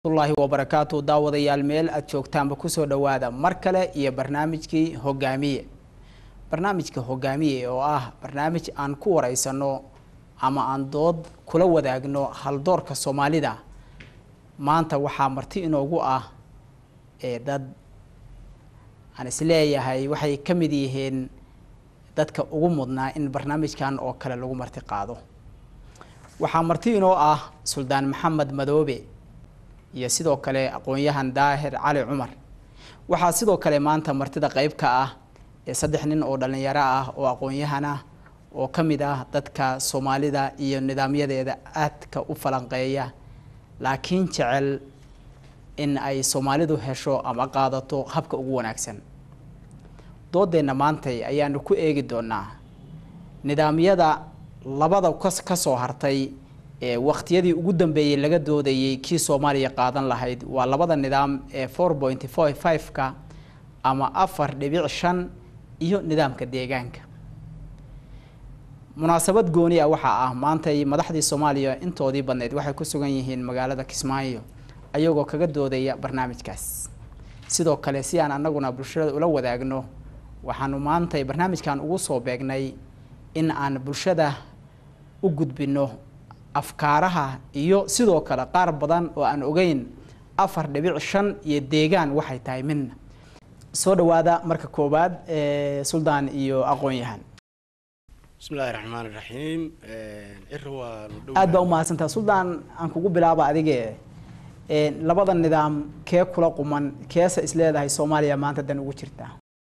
llahi wabarakaatu daawadayaal meel aada joogtaanba kusoo dhowaada mar kale iyo barnaamijkii hogaamiye barnaamijka hogaamiye oo ah barnaamij aan ku wareysano ama aan dood kula wadaagno haldoorka soomaalida maanta waxaa marti inoogu ah ee dad aan isleeyahay waxay ka mid yihiin dadka ugu mudnaa in barnaamijkan oo kale lagu marti qaado waxaa marti inoo ah suldaan maxamed madoobe iyo sidoo kale aqoon-yahan daahir cali cumar waxaa sidoo kale maanta martida qeyb ka ah ee saddex nin oo dhalinyaro ah oo aqoon-yahan ah oo ka mid ah dadka soomaalida iyo nidaamyadeeda aadka u falanqeeya laakiin jecel in ay soomaalidu hesho ama qaadato habka ugu wanaagsan doodeenna maantay ayaanu ku eegi doonaa nidaamyada labada kas ka soo hartay ee waqtiyadii ugu dambeeyey laga doodayey kii soomaaliya qaadan lahayd waa labada nidaam ee four point four five-ka ama afar dhibic shan iyo nidaamka deegaanka munaasabad gooni ah waxaa ah maantay madaxdii soomaaliya intoodii badneyd waxay ku sugan yihiin magaalada kismaayo ayagoo kaga doodaya barnaamijkaas sidoo kale si aan anaguna bulshada ula wadaagno waxaanu maantay barnaamijkan ugu soo beegnay in aan bulshada u gudbino afkaaraha iyo sidoo kale qaar badan oo aan ogeyn afar dhibic shan iyo deegaan waxay tahay midna soo dhawaada marka koowaad suldaan iyo aqoon-yahan bismi illaahi raxmaan iraxiim ciro waa aad baa umahadsantaha suldaan aan kugu bilaaba adige labada nidaam kee kula quman keesa isleedahay soomaaliya maanta dan ugu jirtaa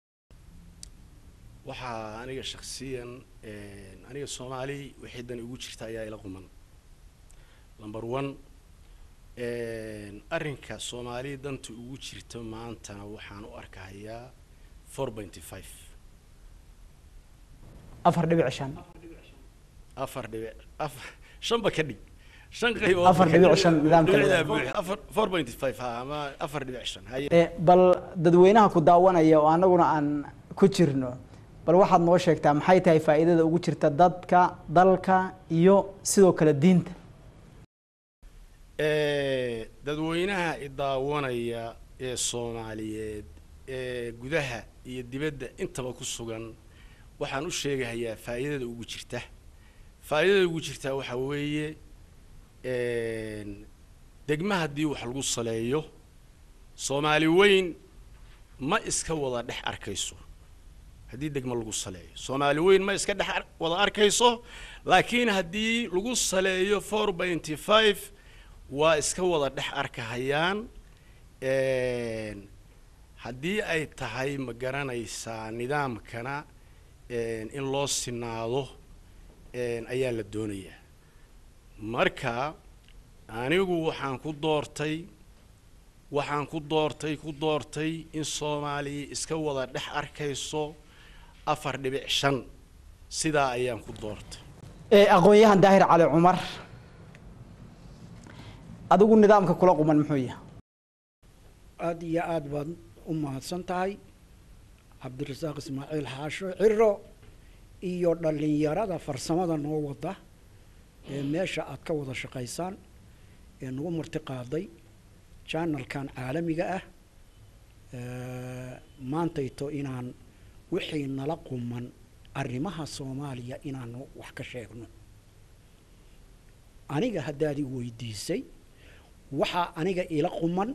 waxaa aniga shaksiyan aniga soomaali waxay dan ugu jirta ayaa ila quman number one arrinka soomaali danta ugu jirta maantana waxaan u arkahayaa four pointy five afar dhibic shan afar dhibic afar shanba ka dhig shan qaybood Afar dhibic shan nidaamka dhibicdaa labaad. buux afar four pointy five ha ama afar dhibic shan haye Eh, bal dadweynaha ku daawanaya oo anaguna aan ku jirno bal waxaad noo sheegtaa maxay tahay faa'iidada ugu jirta dadka dalka iyo sidoo kale diinta Eh, dadweynaha idaawanaya ee soomaaliyeed ee gudaha iyo dibadda intaba ku sugan waxaan u sheegahayaa faa'iidada ugu jirta faa'iidada ugu jirta waxaa weeye degma haddii wax lagu saleeyo soomaali weyn ma iska wada dhex arkayso haddii degmo lagu saleeyo soomaali weyn ma iska dhex ar- wada arkayso laakiin haddii lagu saleeyo four pointy five waa iska wada dhex arkahayaan haddii ay tahay ma garanaysaa nidaamkana in loo sinaado ayaa la doonayaa marka anigu waxaan ku doortay waxaan ku doortay ku doortay in soomaaliya iska wada dhex arkayso afar dhibic shan sidaa ayaan ku doortay Eh, aqoon-yahan daahir cali cumar adigu nidaamka kula quman muxuu yahay aada iyo aada baad u mahadsan tahay cabdirasaaq ismaaciil xaasho ciro iyo dhallinyarada farsamada noo wada ee meesha aad ka wada shaqaysaan ee nagu marti qaaday janalkan caalamiga ah maantayto inaan wixii nala quman arrimaha soomaaliya inaanu wax ka sheegno aniga haddaad i weydiisay waxaa aniga ila quman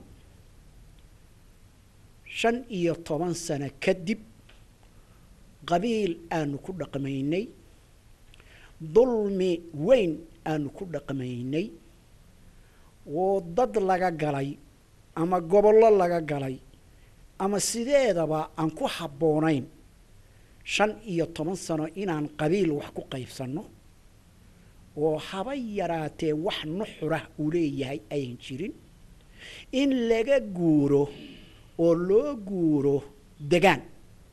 shan iyo toban sano kadib qabiil aanu ku dhaqmaynay dulmi weyn aanu ku dhaqmaynay oo dad laga galay ama gobollo laga galay ama sideedaba aan ku habboonayn shan iyo toban sano inaan qabiil wax ku qaybsanno oo haba yaraatee wax nuxurah uu leeyahay ayan jirin in laga guuro oo loo guuro degaan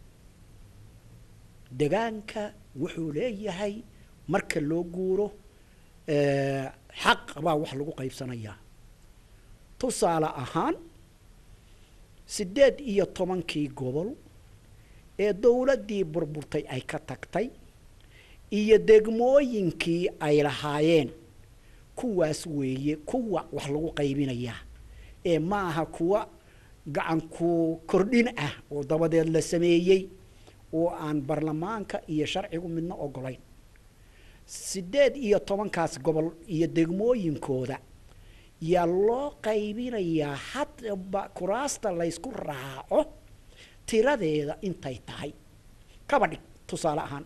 degaanka wuxuu leeyahay marka loo guuro eh, xaq baa wax lagu qaybsanayaa tusaale ahaan siddeed iyo tobankii gobol ee dowladdii burburtay ay ka tagtay iyo degmooyinkii ay lahaayeen kuwaas weeye kuwa wax lagu qaybinayaa ee ma aha kuwa gacanku kordhin ah oo dabadeed la sameeyey oo aan baarlamaanka iyo sharcigu midna ogolayn siddeed iyo tobankaas gobol iyo degmooyinkooda yaa loo qaybinayaa hadba kuraasta laysku raaco tiradeeda intay tahay kaba dhig tusaale ahaan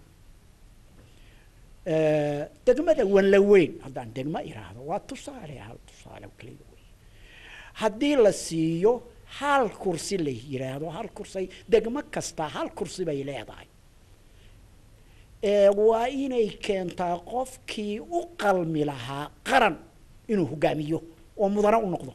degmada wanlaweyn haddaan degmo iraahdo waa tusaale hal tusaale keliya wey haddii la siiyo hal kursi la yidhaahdo hal kursay degmo kasta hal kursi bay leedahay waa inay keentaa qofkii u qalmi lahaa qaran inuu hogaamiyo oo mudane u noqdo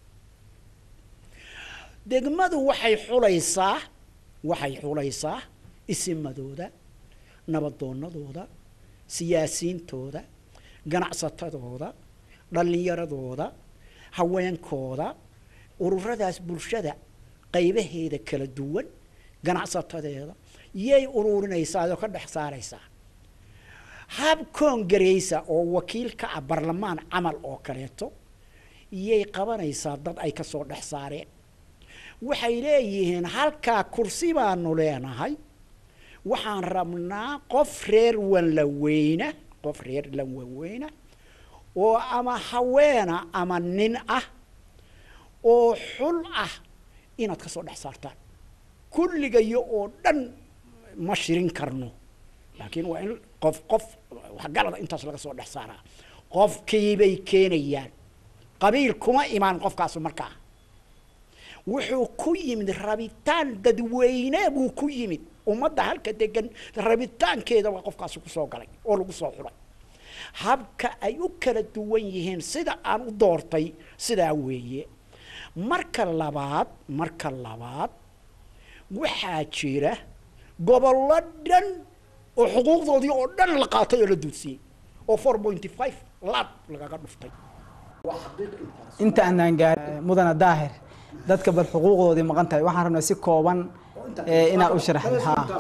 degmadu waxay xulaysaa waxay xulaysaa isimadooda nabadoonadooda siyaasiyiintooda ganacsatadooda dhallinyaradooda haweenkooda ururadaas bulshada qaybaheeda kala duwan ganacsatadeeda yay ururinaysaa oo ka dhex saaraysaa hab koongareysa oo wakiil ka ah barlamaan camal oo kaleeto yay qabanaysaa dad ay ka soo dhex saareen waxay leeyihiin halkaa kursi baanu leenahay waxaan rabnaa qof reer wanlaweyna qof reer lanwaweyna oo ama haweena ama nin ah oo xul ah inaad ka soo dhex saartaan kulligayo oo dhan ma shirin karno laakiin waa in qof qof waxgalada intaas laga soo dhex saaraa qofkiibay keenayaan qabiil kuma imaan qofkaasu markaa wuxuu ku yimid rabitaan dadweyne buu ku yimid ummadda halka degan rabitaankeeda waa qofkaasi kusoo galay oo lagu soo xulay habka ay u kala duwan yihiin sida aan u doortay sidaa weeye marka labaad marka labaad waxaa jira gobollo dhan oo xuquuqdoodii oo dhan la qaatay oo la duudsiyey oo four pointy five laad lagaga dhuftay inta aanaan gaar mudana daahir dadka bal xuquuqdoodii maqan tahay waxaan rabnaa si kooban inaad u sharaxdo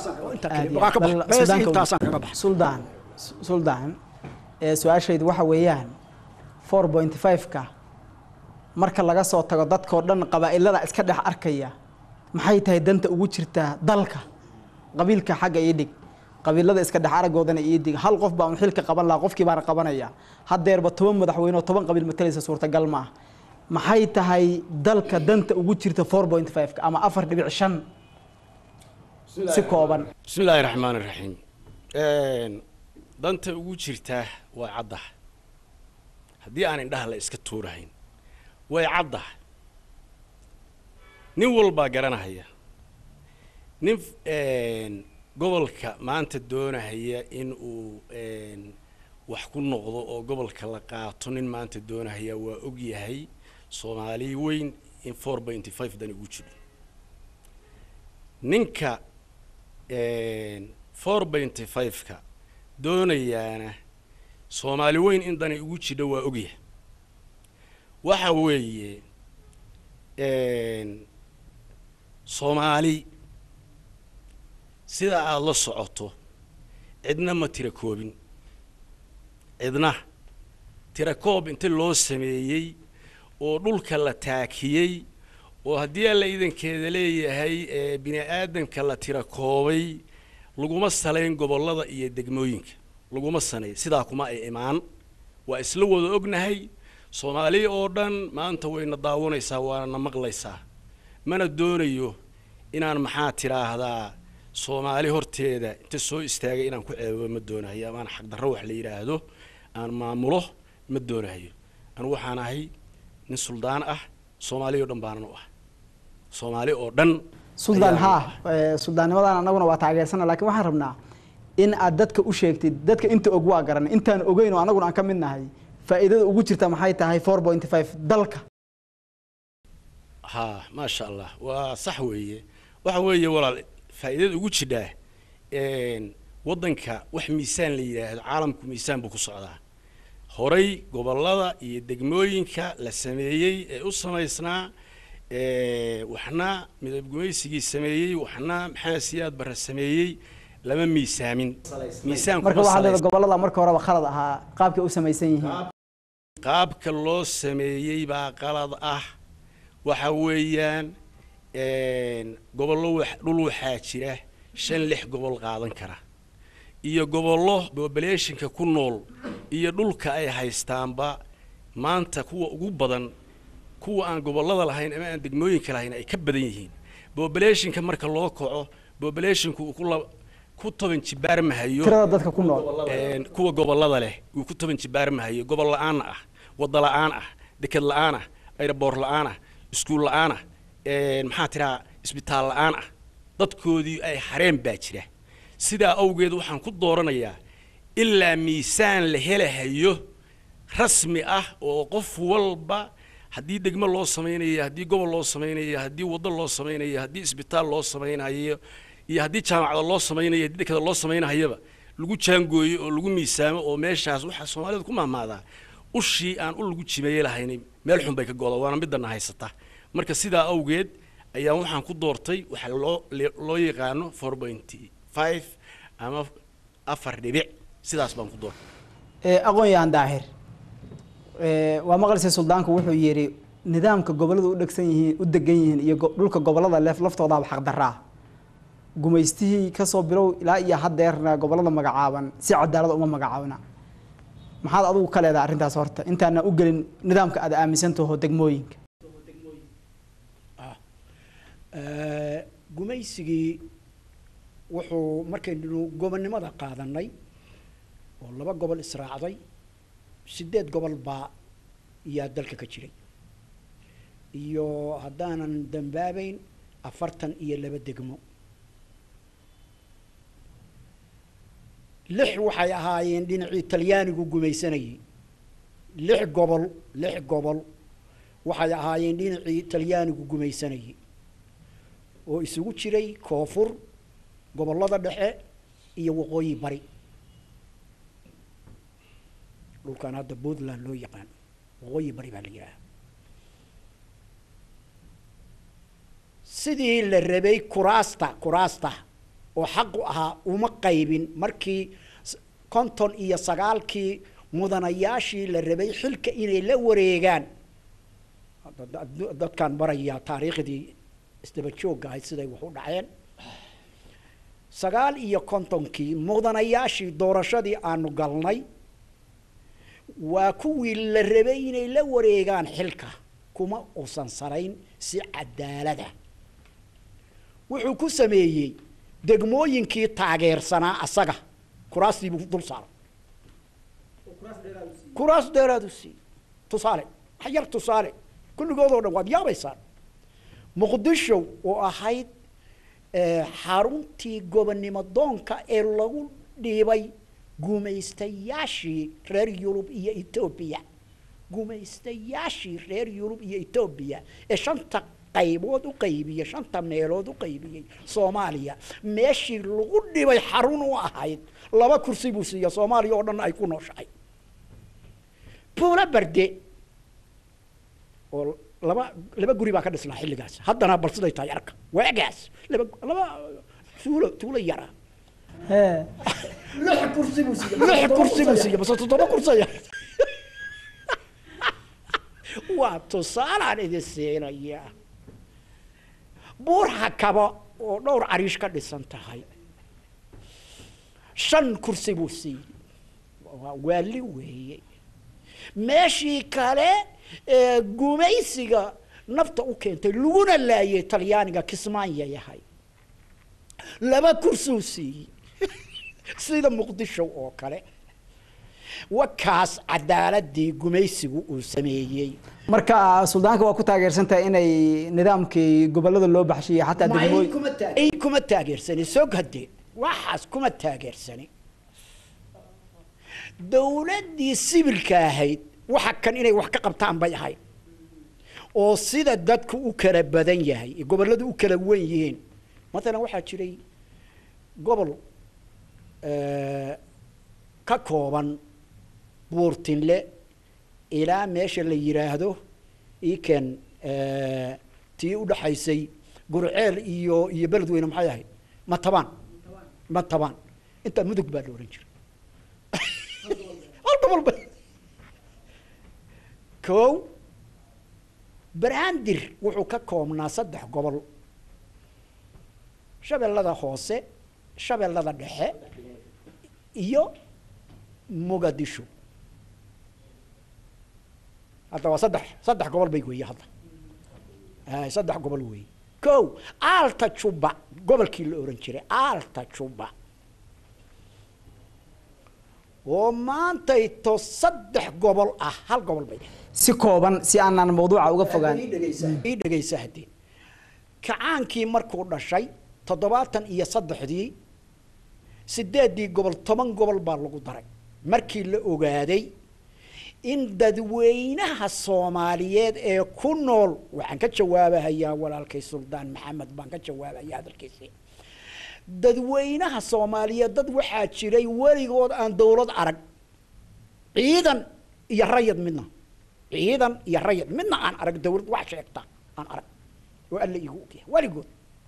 suldaan suldaan su-aashaydu waxa weeyaan four point five-ka marka laga soo tago dadkao dhan qabaa'ilada iska dhex arkaya maxay tahay danta ugu jirtaa dalka qabiilka xagga ii dhig qabiilada iska dhex aragoodana ii dig hal qof baa un xilka qaban lahaa qofkii baana qabanaya haddeerba toban madaxweyne oo toban qabiil matalaysa suurtagal ma ah maxay tahay dalka danta ugu jirta four point five-ka ama afar dhibic shan si kooban bismi illaahi raxmaan iraxiim danta ugu jirtaa waa caddaha haddii aan indhaha la iska tuurahayn way caddaha nin walbaa garanahaya nin gobolka maanta doonahaya in uu wax ku noqdo oo gobolka la qaato nin maanta doonahaya waa og yahay soomaali weyn in four pointy five dani ugu jiro ninka four pointy five-ka doonayaana soomaali weyn in dani ugu jidho waa ogyahay waxa weeye soomaali sida aada la socoto cidna ma tira koobin cidna tira koob inta loo sameeyey oo dhulka la taakiyey oo haddii alla idankeeda leeyahay bini aadamka la tira koobay laguma salayn gobollada iyo degmooyinka laguma sanay sidaa kuma ay imaan waa isla wada ognahay soomaali oo dhan maanta wayna daawanaysaa waana maqlaysaa mana doonayo inaan maxaa tidhaahdaa soomaali horteeda inta soo istaagay inaan ku ceebo ma doonahayo amaan xaqdarro wax la yidhaahdo aan maamulo ma doonahayo anu waxaan ahay nin suldaan ah soomaali oo dhan baanan u ah soomaali oo dhan suldaan ayaan u haa ah. eh, suldaannimadan anaguna waa taageersana laakiin waxaan rabnaa in aad dadka u sheegtid dadka inta og waa garan intaan ogeyn oo anaguna aan ka mid nahay faa'iidada ugu jirta maxay tahay four point five dalka haa maasha allah waa sax weeye waxa weeye walaal faa'iidada ugu jidhaa waddanka wax miisaan la yidhaahdo caalamku miisaan buu ku socdaa horay gobollada iyo degmooyinka la sameeyey ee u samaysnaa ee, waxna midab gumaysigii sameeyey waxna maxaa siyaad barre sameeyey lama miisaamin miisaan marka kuma waxaad leedahay salaysna. gobollada marka horeba khalad ahaa qaabkay u samaysan yihiin qaabka loo sameeyey baa qalad ah waxa weeyaan gobollo wax- dhul waxaa jira shan lix gobol qaadan kara iyo gobollo populationka ku nool iyo dhulka ay haystaanba maanta kuwa ugu badan kuwa aan gobollada lahayn ama aan degmooyinka lahayn ay ka badan yihiin populationka marka loo kaco populationku uu ku la- ku toban jibaarmahayo tirada dadka ku nool een, kuwa gobollada leh uu ku toban jibaarmahayo gobol la-aan ah wadda la-aan ah deked la-aan ah aeroboor la-aan ah iskuul la-aan ah een, maxaa tiraa isbitaal la-aan ah dadkoodii ay xareen baa jira sidaa awgeed waxaan ku dooranayaa ilaa miisaan la helahayo rasmi ah oo qof walba haddii degmo loo samaynayo haddii gobol loo samaynayo haddii waddo loo samaynayo haddii isbitaal loo samaynayo iyo haddii jaamacada loo samaynayo haddii dekada loo samaynahayaba lagu jaangooyo oo lagu miisaamo oo meeshaas waxaa soomaalidu ku mahmaadaa ushii aan u lagu jimeeye lahayn meel xun bay ka goda waana midana haysata marka sidaa awgeed ayaa waxaan ku doortay waxa loo le- loo yaqaano four point five ama afar dhibic sidaas baan ku doortay Ee, aqoon-yahan daahir ee, waa maqlise suldaanku wuxuu yidhi nidaamka gobolladu u dhegsan yihiin u degan yihiin iyo go- dhulka gobollada leef laftoodaaba xaqdaraa gumaystihii kasoo bilow ilaa iyo haddeerna gobollada magacaaban si cadaalada uma magacaabna maxaad adigu ka leedahay arrintaas horta intaana u gelin nidaamka aad aaminsantaho degmooyinka Eh, gumaysigii wuxuu markaynu gobonnimada qaadanay oo laba gobol israacday sideed gobol baa yaa dalka ka jiray iyo haddaanan dambaabayn afartan iyo laba degmo lix waxay ahaayeen dhinacii talyaanigu gumaysanayay lix gobol lix gobol waxay ahaayeen dhinacii talyaanigu gumaysanayay oo isugu jiray koonfur gobollada dhexe iyo waqooyi bari dhulkan hadda puntland loo yaqaan waqooyi bari baa la yidhaaha sidii la rabay kuraasta kuraasta oo xaqu ahaa uma qaybin markii s- konton iyo sagaalkii mudanayaashii la rabay xilka inay la wareegaan Hadda dad- dadkaan barayaa taariikhdii isdaba joogga ahayd siday wax u dhaceen sagaal iyo kontonkii mudanayaashii doorashadii aanu galnay waa kuwii la rabay inay la wareegaan xilka kuma uusan sarayn si cadaalada wuxuu ku sameeyey degmooyinkii taageersanaa asaga kuraastii buu dul saaray kuraas dheeraadu siiyey tusaale wax yar tusaale kulligood oo dhan waad yaabaysaan muqdisho oo ahayd eh, xaruntii gobonnimo doonka ee lagu dhiibay gumaystayaashii reer yurub iyo etoobiya gumaystayaashii reer yurub iyo etoobiya ee shanta qaybood u qaybiyey shanta meelood u qaybiyey soomaaliya meeshii lagu dhibay xarun u ahayd laba kursi buu siiya soomaaliya oo dhan ay ku nooshahay buula barde oo laba laba guri baa ka dhisnaa xilligaas haddana bal siday tahay arka waagaas laba laba tuulo tuulo yara lix kursi buu siiya lix kursi buu siiya base toddoba kursaya waa tusaalaan idin siinaya buur hakaba oo dhowr cariish ka dhisan tahay shan kursi buu siiyey waa waali weeye meeshii kale ee gumaysiga nafta u keentay laguna laayay talyaaniga kismaanya yahay laba kursuu siiyey sida muqdisho oo kale wakaas cadaaladii gumaysigu uu sameeyey marka suldaanka waa ku taageersantahay inay nidaamkii gobollada loo baxshiyo xataa degmooy ay kuma taageersani soo hadee waxaas kuma taageersani dawladdii sibilka ahayd waxa kan inay wax ka qabtaan bay ahayd oo sida dadku u kala badan yahay ee gobolladu u kala wen yihiin matalan waxaa jiray gobol eh, ka kooban buurtinle ilaa meesha la yidhaahdo iken tii u dhaxaysay gurceel iyo iyo beledweyne maxay ahayd matabaan matabaan intaa mudug baa la ohan jiray hal gobol ba kow baraandir wuxuu ka koobnaa saddex gobol shabeellada hoose shabeellada dhexe iyo muqadisho hadda waa saddex saddex gobol bay weeye hadda ay saddex gobol weeye ko aalta juba gobolkii la ohan jiray aalta juba oo maantayto saddex gobol ah hal gobol bay si kooban si aanan mawduuca uga fogaan ii dhegaysa haddii kacaankii markuu dhashay toddobaatan iyo saddexdii sideeddii gobol toban gobol baa lagu daray markii la ogaaday in dadweynaha soomaaliyeed ee ku nool waxaan ka jawaabahayaa walaalkay suldaan maxamed baan ka jawaabaya hadalkiisii dadweynaha soomaaliyeed dad waxaa jiray weligood aan dawlad arag ciidan iyo rayid midna ciidan iyo rayid midna aan arag dawlad wax sheegta aan arag oo alla iigu ogyahay weligood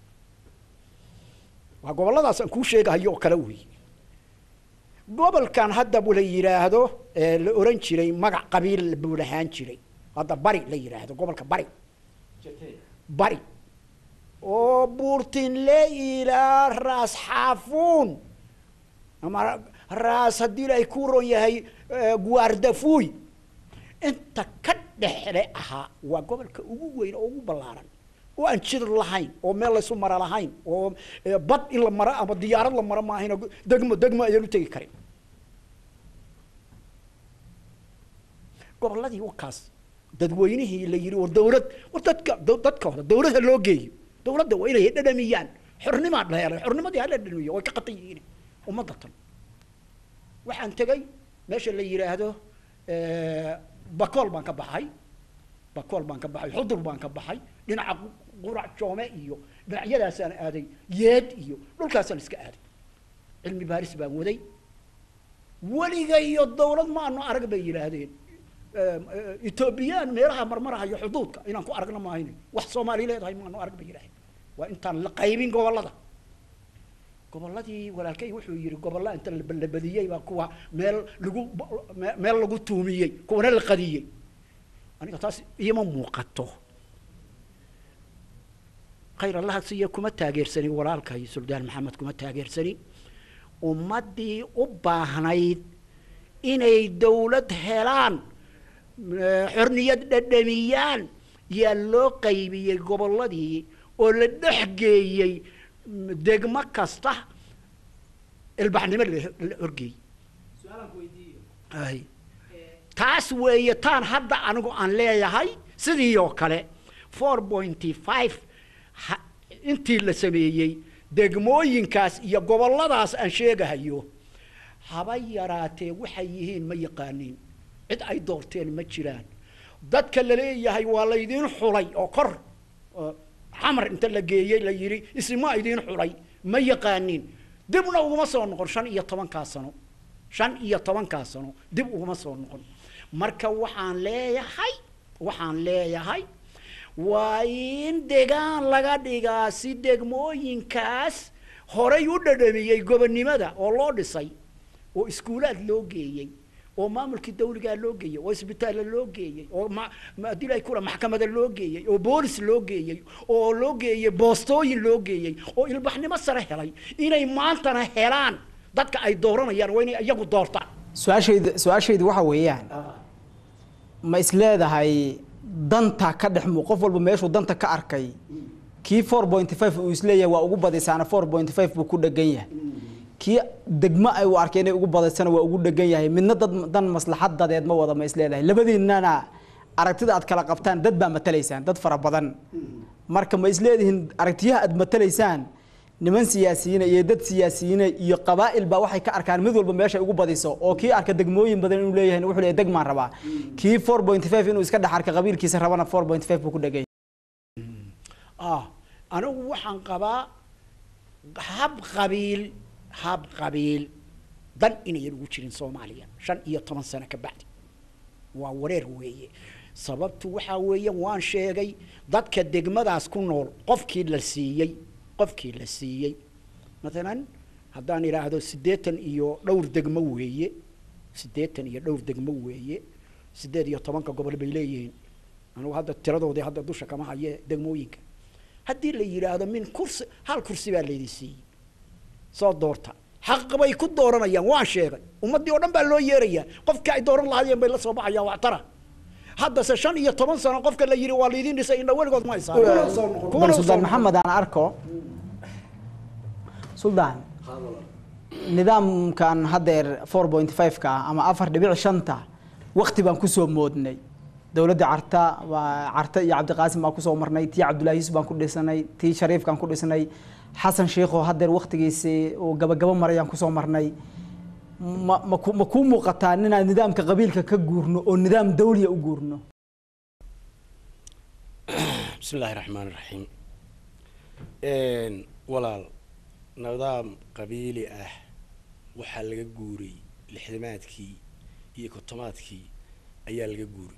waa gobolladaas aan kuu sheegahayo oo kale weeye gobolkan hadda la yidhaahdo ee la oran jiray magac qabiil buu lahaan jiray hadda bari la yidhaahdo gobolka bari bari oo buurtinle ilaa raas xaafuun ama raas haddii ay ku ron yahay guardafuy inta ka dhexle ahaa waa gobolka ugu weyn oo ugu ballaaran oo aan jir lahayn oo meel laysu mara lahayn oo bad in la maro ama diyaarad la maro maahayn degmo degmo ayaan u tegi karin gobolladii wakaas dadweynihii la yidhi war dawlad war dadka dadka hore dawladha loo geeyo dawladda waa inay dhadhamiyaan xornimaa dheelay xornimadii hala dhadhamiyo way ka qatan yihiin ummadda tan waxaan tegay meesha la yidhaahdo bakool baan ka baxay bakool baan ka baxay xudur baan ka baxay dhinaca qurac joome iyo dhinacyadaasaan aaday yeed iyo dhulkaasaan iska aaday cilmi baaris baan waday weliga iyo dawlad ma ano arag bay yidhaahdeen etoobiyaan meelaha marmarahayo xuduudka inaan ku aragna maahayn wax soomaali leedahay maano arag bay yidhahdeen waa intaan la qaybin gobollada gobolladii walaalkay wuxuu yidhi gobolla inta la badiyey baa kuwa meel lagu meel lagu tuumiyey kuwana la qadiyey aniga taas iima muuqato khayr allaha siiya kuma taageersani walaalkay suldaan maxamed kuma taageersani ummaddii u baahnayd inay dawlad helaan xorniyad dhadhamiyaan yaa loo qaybiyey gobolladii oo la dhex geeyey degmo kasta ilbaxnimo la horgeeyey ay taas weeye taan hadda anigu aan leeyahay sidii oo kale four pointy five intii la sameeyey degmooyinkaas iyo gobolladaas aan sheegahayo haba yaraatee waxay yihiin ma yaqaaniin cid ay doorteen ma jiraan dadka la leeyahay waa laydiin xulay oo kor xamar inta la geeyey la yidhi isma idiin xulay ma yaqaaniin dibna uguma soo noqon shan iyo tobankaa sano shan iyo tobankaa sano dib uguma soo noqon marka waxaan leeyahay waxaan leeyahay waa in degaan laga dhigaa si degmooyinkaas horay u dhadhamiyey gobonnimada oo loo dhisay oo iskuulaad loo geeyey oo maamulkii dawligaa loo geeyey oo isbitaalla loo geeyey oo madilay kula maxkamada loo geeyey oo boolis loo geeyey oo loo geeyey boostooyin loo geeyey oo ilbaxnimo sare helay inay maantana helaan dadka ay dooranayaan waa inay iyagu doortaan su-aashayda su-aashaydu waxa weeyaan ma is leedahay danta ka dhex mu qof walba meeshuu danta ka arkay kii four pointy five uu isleeyahay waa ugu badisaana four pointy five buu ku dhegan yahay kii degmo ay u arkeen inay ugu badaysana waa ugu dhegan yahay midna dad dan maslaxad dadeed ma wada ma is leedahay labadiinana aragtida aad kala qabtaan dad baa matalaysaan dad fara badan marka ma is leedihiin aragtiyaha aad matalaysaan niman siyaasiyiina iyo dad siyaasiyiina iyo qabaa'il baa waxay ka arkaan mid walba meeshay ugu badiso oo kii arka degmooyin badan inuu leeyahay wuxuu leeyahay degmaan rabaa kii four point five inuu iska dhex arka qabiilkiisa rabana four point five buu ku dhegan ah anigu waxaan qabaa hab qabiil hab qabiil dan inayan ugu jirin soomaaliya shan iyo toban sano ka bacdi waa wareer weeye sababtu waxaa weeye waan sheegay dadka degmadaas ku nool qofkii la siiyey qofkii la siiyey maalan haddaan idhaahdo siddeetan iyo dhowr degmo weeye siddeetan iyo dhowr degmo weeye siddeed iyo tobanka gobol bay leeyihiin anugu hadda tiradoodii hadda dusha kama haye degmooyinka haddii la yidhaahdo min kursi hal kursi baa laydi siiyey soo doorta xaq bay ku dooranayaan waan sheegay ummaddii oo dhan baa loo yeerayaa qofka ay dooran lahaayeen bay la soo baxayaan waxtara haddase shan iyo toban sano qofka la yidhi waa laydin dhisay indha weligood ma haysaan bal suldaan maxamed aan arko suldaan nidaamkan haddeer four point five ka ama afar dhibic shanta wakti baan kusoo moodnay dowladda carta waa carta iyo cabdiqaasim baan kusoo marnay tii cabdullaahi yuusuf baan ku dhisnay tii shariifkaan ku dhisnay xasan sheikho haddeer waktigiisii uu gabagabo marayaan kusoo marnay ma ma ku ma kuu muuqataa inaan nidaamka qabiilka ka guurno oo nidaam dawliya u guurno bismi illaahi raxmaan raxiim walaal nidaam qabiili ah waxaa laga guuray lixdamaadkii iyo kontomaadkii ayaa laga guuray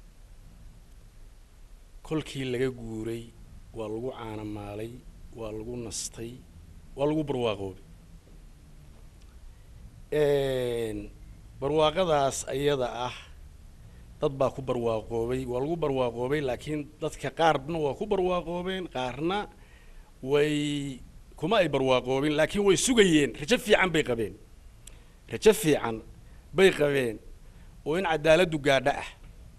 kolkii laga guuray waa lagu caanamaalay waa lagu nastay waa lagu barwaaqoobay barwaaqadaas ayada ah dad baa ku barwaaqoobay waa lagu barwaaqoobay laakiin dadka qaarna waa ku barwaaqoobeen qaarna way kuma ay barwaaqoobin laakiin way sugayeen rajo fiican bay qabeen rajo fiican bay qabeen oo in cadaaladdu gaadho ah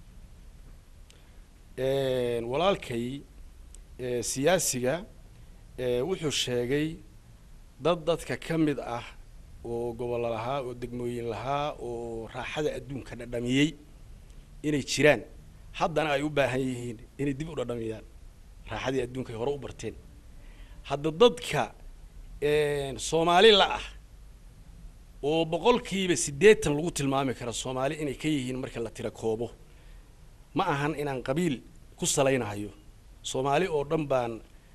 walaalkay siyaasiga wuxuu sheegay dad dadka ka mid ah oo gobollo lahaa oo degmooyin lahaa oo raaxada adduunka dhadhamiyey inay jiraan haddana ay u baahan yihiin inay dib u dhadhamiyaan raaxadii adduunka ay hore u barteen hadda dadka soomaali la ah oo boqolkiiba siddeetan lagu tilmaami karo soomaali inay ka yihiin marka la tira koobo ma ahan inaan qabiil ku salaynahayo soomaali oo dhan baan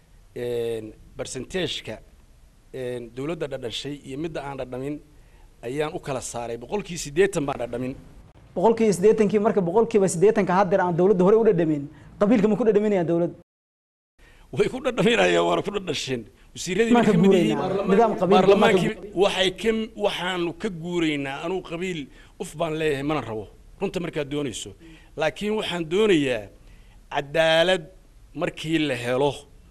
barsenteeshka dawladda dhadhashay iyo midda aan dhadhamin ayaan u kala saaray boqolkii siddeetan baan dhadhamin boqolkiiba siddeetankii marka boqolkiiba siddeetanka haddeer aan dawladda hore u dhadhamin qabiilka ma ku dhadhaminayaan dawladda way ku dhadhaminayaan waana ku dhadhasheen wasiiradii Maan ka bay ka mid guuraynaa. yihiin Nidaam qabiil baarlamaankii waxay ka waxaanu ka guuraynaa anuu qabiil uf baan leeyahay mana rabo runta markaad doonayso laakiin waxaan doonayaa cadaalad markii la helo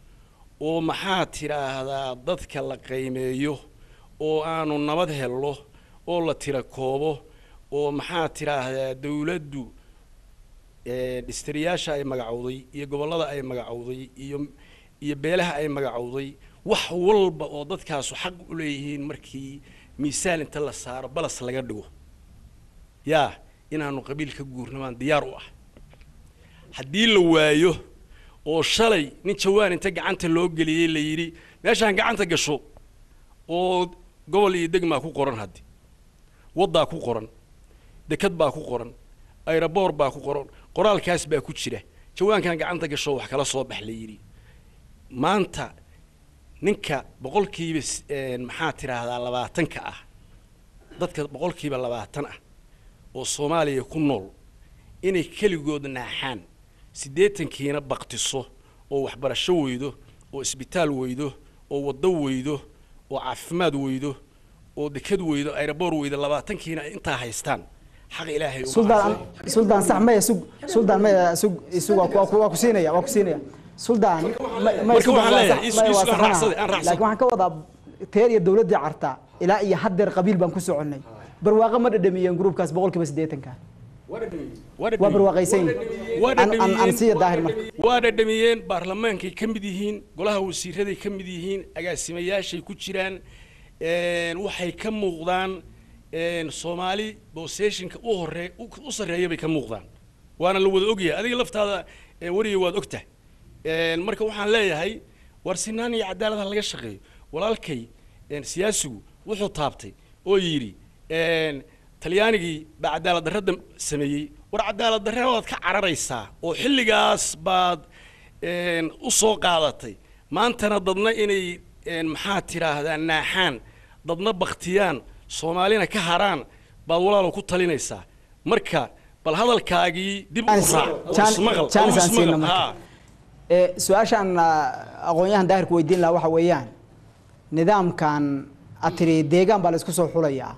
oo maxaa tidhaahdaa dadka la qiimeeyo oo aanu nabad helno oo la tira koobo oo maxaa tidhaahdaa dawladdu dhistiriyaasha ay magacowday iyo gobollada ay magacowday iyo iyo beelaha ay magacowday wax walba oo dadkaasu xaq u leeyihiin markii miisaan inta la saaro balas laga dhigo yaa inaanu qabiil ka guurno baan diyaar u ah haddii la waayo oo shalay nin jawaan inta gacanta loo geliyey la yidhi meeshaan gacanta gasho oo gobol iyo degmaa ku qoran haddi waddaa ku qoran dekad baa ku qoran ayraboor baa ku qoran qoraalkaas baa ku jira jawaankan gacanta gasho wax kala soo bax la yidhi maanta ninka boqolkiiba s- een, maxaa tidhaahdaa labaatanka ah dadka boqolkiiba labaatan ah oo soomaaliya ku nool inay keligood naaxaan siddeetankiina baktiso oo waxbarasho weydo oo isbitaal weydo oo waddo weydo oo caafimaad weydo oo dekad weydo ayraboor weydo labaatankiina ay intaa haystaan xaq ilaahay uma suldaan haysan. suldaan sax maya sug suldaan maya sug isug waa ku- waa ku- waa ku siinaya waa ku siinaya suldaan ma- maya marka sug waxaan waa leeyahay, sax- is- maya is- waa aan saxanaha. raacsaday, aan raacsaday. laakiin waxaan ka wadaa teer iyo dawladdii carta ilaa iyo haddeer qabiil baan ku soconnay barwaaqo ma dhadhamiyeen gruubkaas boqolkiiba siddeetanka waa waa barwaaqaysan yihiin waa An- an- an siiya daahir marka waa dhadhamiyeen baarlamaankay ka mid yihiin golaha wasiiraday ka mid yihiin agaasimayaashay ku jiraan een, waxay ka muuqdaan een, soomaali boseshinka u hore u sarreeya bay ka muuqdaan waana la wada ogyahay adiga laftaada ee, weriga waad ogtahay Een, marka waxaan leeyahay war sinaan iyo cadaalad ha laga shaqeeyo walaalkay een, siyaasigu wuxuu taabtay oo yidhi een, talyaanigii baa cadaalad darrada sameeyey war cadaalad darre waad ka cararaysaa oo xilligaas baad een, u soo qaadatay maantana dadna inay een, maxaa tidhaahdaa naaxaan dadna baktiyaan soomaalina ka haraan baad walaalo ku talinaysaa marka bal hadalkaagii dib u Jaanis- raac oo Jaan- ismaqal oo Jaanis aan ismaqal siina marka. haa ee su-aashaan ah, aqoon-yahan daahirku weydiin lahaa waxa weeyaan nidaamkan aad tiri deegaan baa la isku soo xulayaa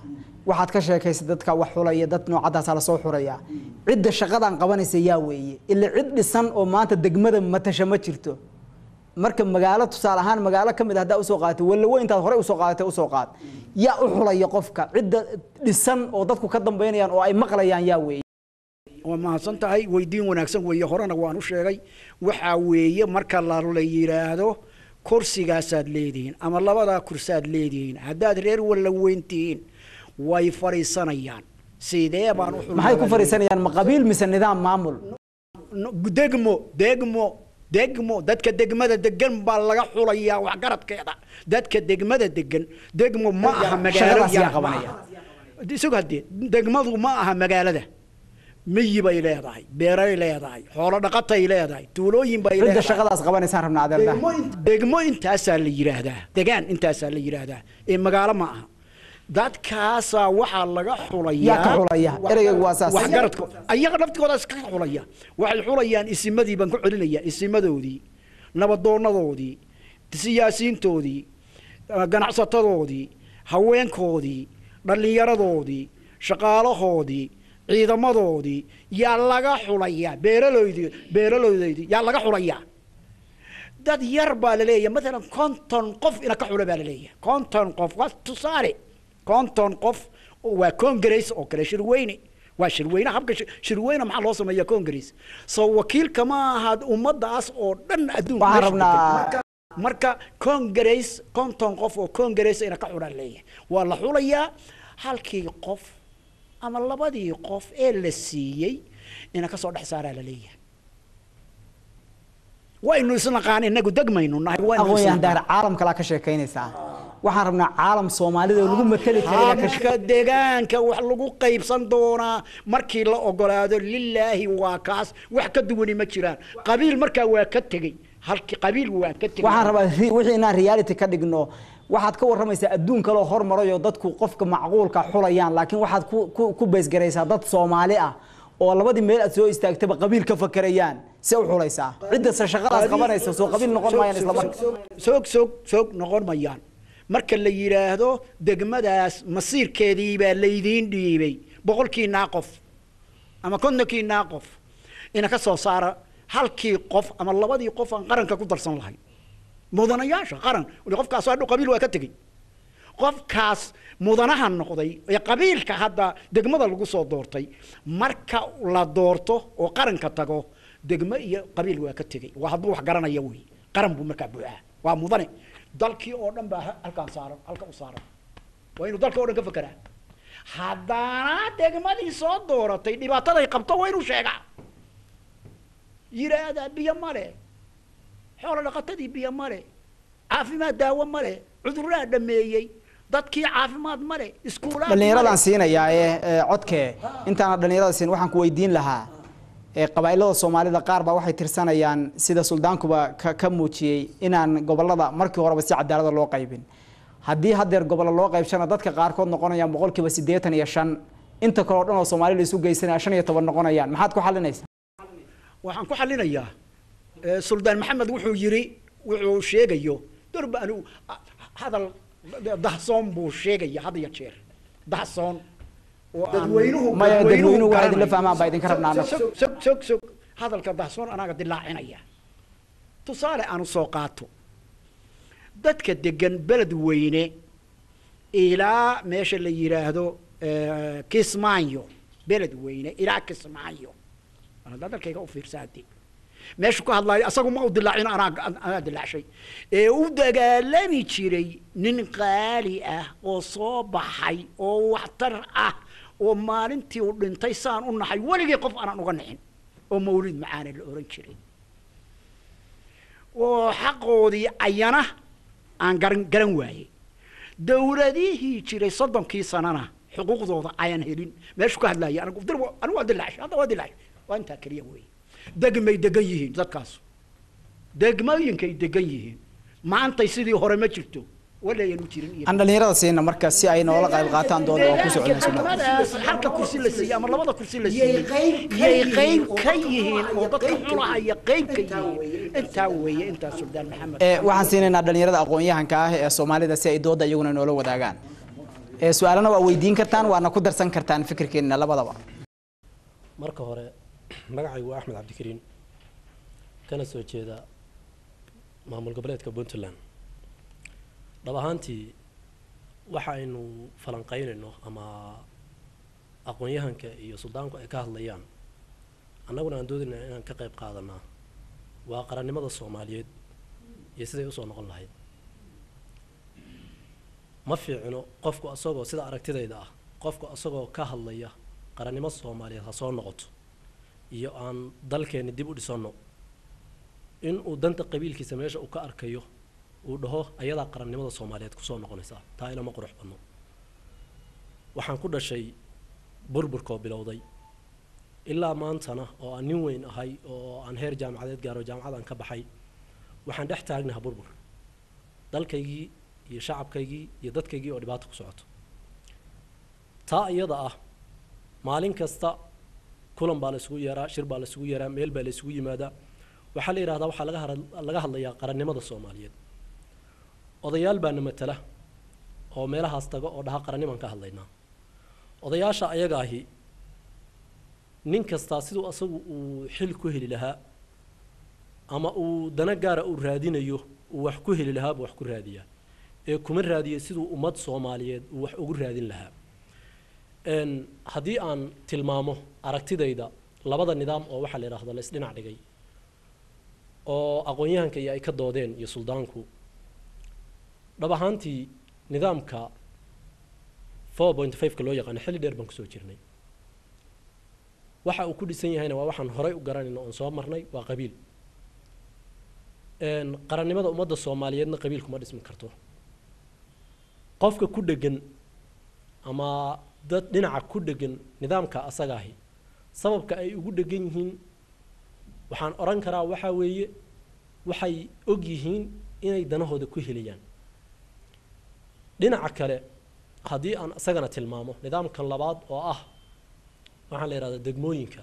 waxaad ka sheekaysay dadka wax xulaya dad noocadaasa lasoo xuraya cidda shaqadan qabanaysa yaa weeye ila cid dhisan oo maanta degmada matasha ma jirto marka magaalo tusaale ahaan magaalo ka mid ah haddaa usoo qaadatay walawe intaad horey usoo qaadatay usoo qaad yaa u xulaya qofka cidda dhisan oo dadku ka dambaynayaan oo ay maqlayaan yaa weeye waa mahadsan tahay weydiin wanaagsan weeye horena waan u sheegay waxaa weeye marka la la yidhaahdo kursigaasaad leedihiin ama labadaa kursaad leedihiin haddaad reer walla weyntihiin way fadhiisanayaan sidee baan u maxay ku fadhiisanayaan ma qabiil mise nidaam maamul No, degmo degmo degmo dadka degmada degan baa laga xulayaa waxgaradkeeda dadka degmada degan degmo ma aha magaalo shaqadaas yaa yar qabanaya? ma aha. isag haddee degmadu ma aha magaalada miyi bay leedahay beeray leedahay xoolo dhaqatay leedahay tuulooyin bay cidda leedahay shaqadaas qabanaysaan rabnaa adeerda degmo in- degmo intaasaa la yidhaahdaa degaan intaasaa la yidhaahdaa ee magaalo ma aha dadkaasaa waxaa laga xulayaa Yaa ka xulaya? Ereyga waa saas. waxgaradko ayaga naftigooda iska xulaya waxay xulayaan isimadii baan ku celinayaa isimadoodii nabadoonadoodii siyaasiyiintoodii eh, ganacsatadoodii haweenkoodii dhallinyaradoodii shaqaalahoodii ciidamadoodii yaa laga xulayaa beeraloydii beeraloodeydii yaa laga xulayaa dad yar baa la leeyahay maalan konton qof ina ka xula baa la leeyahay konton qof waa tusaale konton qof oo waa congress oo kale shirweyne waa shirweyne habka shir- shirweyne maxaa loo sameeyaa congress soo wakiilka ma aha ummaddaas oo dhan adduunka waxaan meesha rabnaa degan. marka congress konton qof oo congress ina ka xulaa leeyahay waa la xulayaa halkii qof ama labadii qof ee la siiyey ina kasoo dhex saaraa la leeyahay waynu isnaqaan inagu degmaynu nahay waynu aqoon-yahan isnaqaan. daar caalamka laa ka sheekaynaysaa waxaan rabnaa caalam soomaalida oo lagu mateli kara inaad ka habka deegaanka wax lagu qaybsan doonaa markii la ogolaado lilaahi waa kaas wax ka duwani ma jiraan qabiil markaa waa ka tegey halki qabiil waa ka tegey waxaan rabaa ri- wixii inaan reality ka dhigno waxaad ka warramaysaa adduun kaloo hormaray oo dadku qofka macquulka xulayaan laakiin waxaad ku ku ku beesgaraysaa dad soomaali ah oo labadii meel aad soo istaagtaba qabiil ka fakerayaan se u xulaysaa ciddase shaqadaas qabanaysa soo qabiil noqon maayaan isla marka soog soog soog noqon mayaan marka la yidhaahdo degmadaas masiirkeedii baa laydiin dhiibay boqolkiinaa qof ama kontonkiinaa qof ina ka soo saara halkii qof ama labadii qof aan qaranka ku darsan lahayn mudanayaasha qaran wali qofkaas hadhow qabiil waa ka tegey qofkaas mudanaha noqday ee qabiilka hadda degmada lagu soo doortay marka la doorto oo qaranka tago degmo iyo qabiil waa ka tegey waa hadduu wax garanaya wey qaran buu markaa buuxaa waa mudane dalkii oo dhan baa halkaan saaran halka u saaran waa inuu dalka oo dhan ka fekeraa haddana degmadii soo dooratay dhibaataday qabto waa inuu sheegaa yidhaahdaa biyo male xoolo dhaqatadii biyo male caafimaad daawo male cudurraa dhameeyey dadkii caafimaad male iskuulaad dhallinyaradan siinayaa ee ee codkee intaana dhallinyarada siin waxaan ku weydiin lahaa ee qabaa'ilada soomaalida qaar baa waxay tirsanayaan sida suldaankuba ka ka muujiyey inaan gobolada markii horeba si cadaalada loo qaybin haddii haddeer gobollo loo qaybshana dadka qaarkood noqonayaan boqolkiiba siddeetan iyo shan inta kale oo dhan oo soomaali la isu geysanaya shan iyo toban noqonayaan maxaad ku xalinaysaa waxaan ku xalinayaa eh, suldaan maxamed wuxuu yidhi wuxuu sheegayo durba anigu ah, hadal dahsoon buu sheegaya had iyo jeer dahsoon oo aan- dadweynuhu Maya, dadweynuhu waxay garanayo. idinla fahmaan baa idinka rabnaa annaga. sog sog sog sog hadalka dahsoon anaaga dilaacinaya tusaale aanu soo qaato dadka degan beled weyne ilaa meesha la yidhaahdo eh, kismaayo beled weyne ilaa kismaayo haddaa dalkayga u fiirsa haddii meeshu ka hadlaayo asagu ma u dilaacin anaa anaa dilaacshay ee u dagaalami jiray nin qaali ah oo soo baxay oo waxtar ah oo maalintii uu dhintay saan u naxay weligii qof aanan uga nixin oo mawlid macaane la oran jiray oo xaqoodii ayana aan garan garan waayey dowladihii jiray soddonkii sanana xuquuqdooda ayaan helin meeshu ka hadlaaya anigu dir anigu waa dilaacshay hadda waa dilaacshay waa intaa keliya weeye degmay degan yihiin dadkaas degmooyinkay degan yihiin maantay sidii hore ma jirto walayan u jirin iyo aan dhallinyarada siina marka si ay noola qayb qaataan dooda oo ku socda sunnada degmadaas halka kursi la siiyey ama labada kursi la siiyey yay qayb ka yihiin oo dadka xulahaya qayb ka yihiin intaa weeye intaa suldaan maxamed ee waxaan siinaynaa dhallinyarada aqoon-yahanka ah ee soomaalida si ay dooda iyaguna noola wadaagaan ee su-aalana waa weydiin kartaan waana ku darsan kartaan fikirkeena labadaba marka hore magacaygu waa axmed cabdikariin kana soo jeeda maamul goboleedka puntland dhab ahaantii waxa aynu falanqaynayno ama aqoon-yahanka iyo suldaanku ay ka hadlayaan annaguna aan doodayna inaan ka qayb qaadanaa waa qarannimada soomaaliyeed iyo siday usoo noqon lahayd ma fiicino qofku asagoo sida aragtidayda ah qofku asagoo ka hadlaya qarannimo soomaaliyeed ha soo noqoto iyo aan dalkeenni dib u dhisanno in uu danta qabiilkiisa meesha uu ka arkayo uu dhaho ayadaa qarannimada soomaaliyeed kusoo noqonaysaa taa ilama qurux badno waxaan ku dhashay burburkoo bilowday ilaa maantana oo aan nin weyn ahay oo aan heer jaamacadeed gaaro jaamacadaan ka baxay waxaan dhex taagnaha burbur dalkaygii iyo shacabkaygii iyo dadkaygii oo dhibaato ku socoto taa iyada ah maalin kasta kulan baa la isugu yeeraa shir baa la isugu yeeraa meel baa la isugu yimaadaa waxaa la yidhahdaa waxaa laga hara- laga hadlayaa qarannimada soomaaliyeed odayaal baana matala oo meelahaas taga oo dhaha qarannimaan ka hadlaynaa odayaasha ayaga ahi nin kastaa siduu asagu uu xil ku heli lahaa ama uu dana gaara uu raadinayo uu wax ku heli lahaa buu wax ku raadiyaa ee kuma raadiyo siduu ummad soomaaliyeed uu wax ugu raadin lahaa n haddii aan tilmaamo aragtidayda labada nidaam oo waxaa la yidhaahdo la isdhinac dhigay oo aqoon-yahanka iyo ay ka doodeen iyo suldaanku dhab ahaantii nidaamka four point five-ka loo yaqaano xilli dheer baan kusoo jirnay waxa uu ku dhisan yahayna waa waxaan horay u garanayno oon soo marnay waa qabiil qarannimada ummadda soomaaliyeedna qabiil kuma dhismi karto qofka ku dhegan ama dad dhinaca ku dhegan nidaamka asaga ahi sababka ay ugu dhegan yihiin waxaan odhan karaa waxaa weeye waxay og yihiin inay danahooda ku helayaan dhinaca kale haddii aan isagana tilmaamo nidaamka labaad oo ah waxaan la yidhahdaa degmooyinka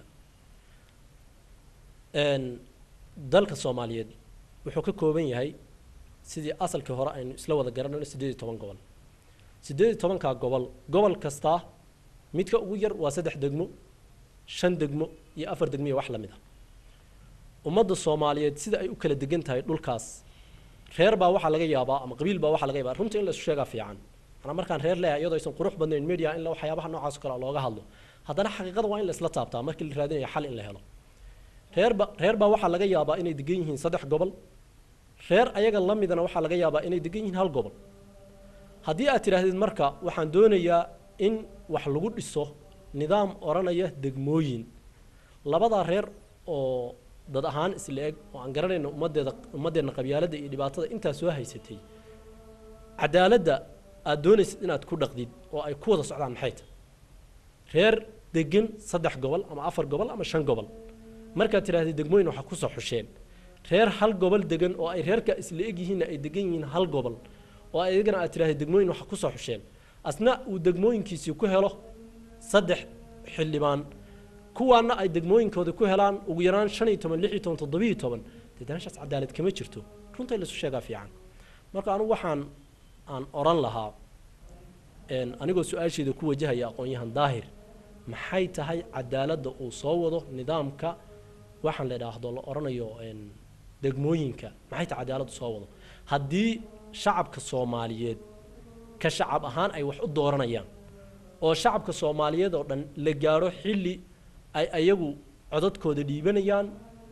dalka soomaaliyeed wuxuu ka kooban yahay sidii asalkii hore aynu isla wada garanayno siddeed iyo toban gobol siddeed iyo tobankaa gobol gobol kastaa midka ugu yar waa saddex degmo shan degmo iyo afar degmo iyo wax la mid a ummadda soomaaliyeed sida ay u kala degan tahay dhulkaas reer baa waxaa laga yaabaa ama qabiil baa waxaa laga yaabaa runtii in la isu sheegaa fiican anaa markaan reer leeyahay iyadoo aysan qurux badnayn media in la waxyaabaha noocaas oo kale looga hadlo haddana xaqiiqada waa in la isla taabtaa markii la raadinayo xal in la helo reerba reer baa waxaa laga yaabaa inay degan yihiin saddex gobol reer ayaga la midana waxaa laga yaabaa inay degan yihiin hal gobol haddii aad tidhaahdid marka waxaan doonayaa in wax lagu dhiso nidaam odhanaya degmooyin labadaa reer oo dad ahaan isla eg oo aan garanayno ummaddeeda ummaddeenna qabyaaladda iyo dhibaatada intaa soo haysatay cadaaladda aad doonaysid inaad ku dhaqdid oo ay ku wada socdaan maxay tahay reer degan saddex gobol ama afar gobol ama shan gobol markaad tidhahdid degmooyin waxaa kusoo xusheen reer hal gobol degan oo ay reerka isla eg yihiinna ay degan yihiin hal gobol oo ayagana aad tidhahdid degmooyin waxaa kusoo xusheen asna uu degmooyinkiisii ku helo saddex xildhibaan kuwaana ay degmooyinkooda ku helaan ugu yaraan shan iyo toban lix iyo toban toddobiyo toban dee daashaas cadaalad kama jirto runta in laisu sheegaa fiican marka anigu waxaan aan odhan lahaa anigoo su-aasheeda ku wajahaya aqoon-yahan daahir maxay tahay cadaaladda uu soo wado nidaamka waxaan la idhaahdo la odhanayo degmooyinka maxay tahay cadaaladdu soo wado haddii shacabka soomaaliyeed ka shacab ahaan ay wax u dooranayaan oo shacabka soomaaliyeed oo dhan la gaadho xilli ay ayagu codadkooda dhiibanayaan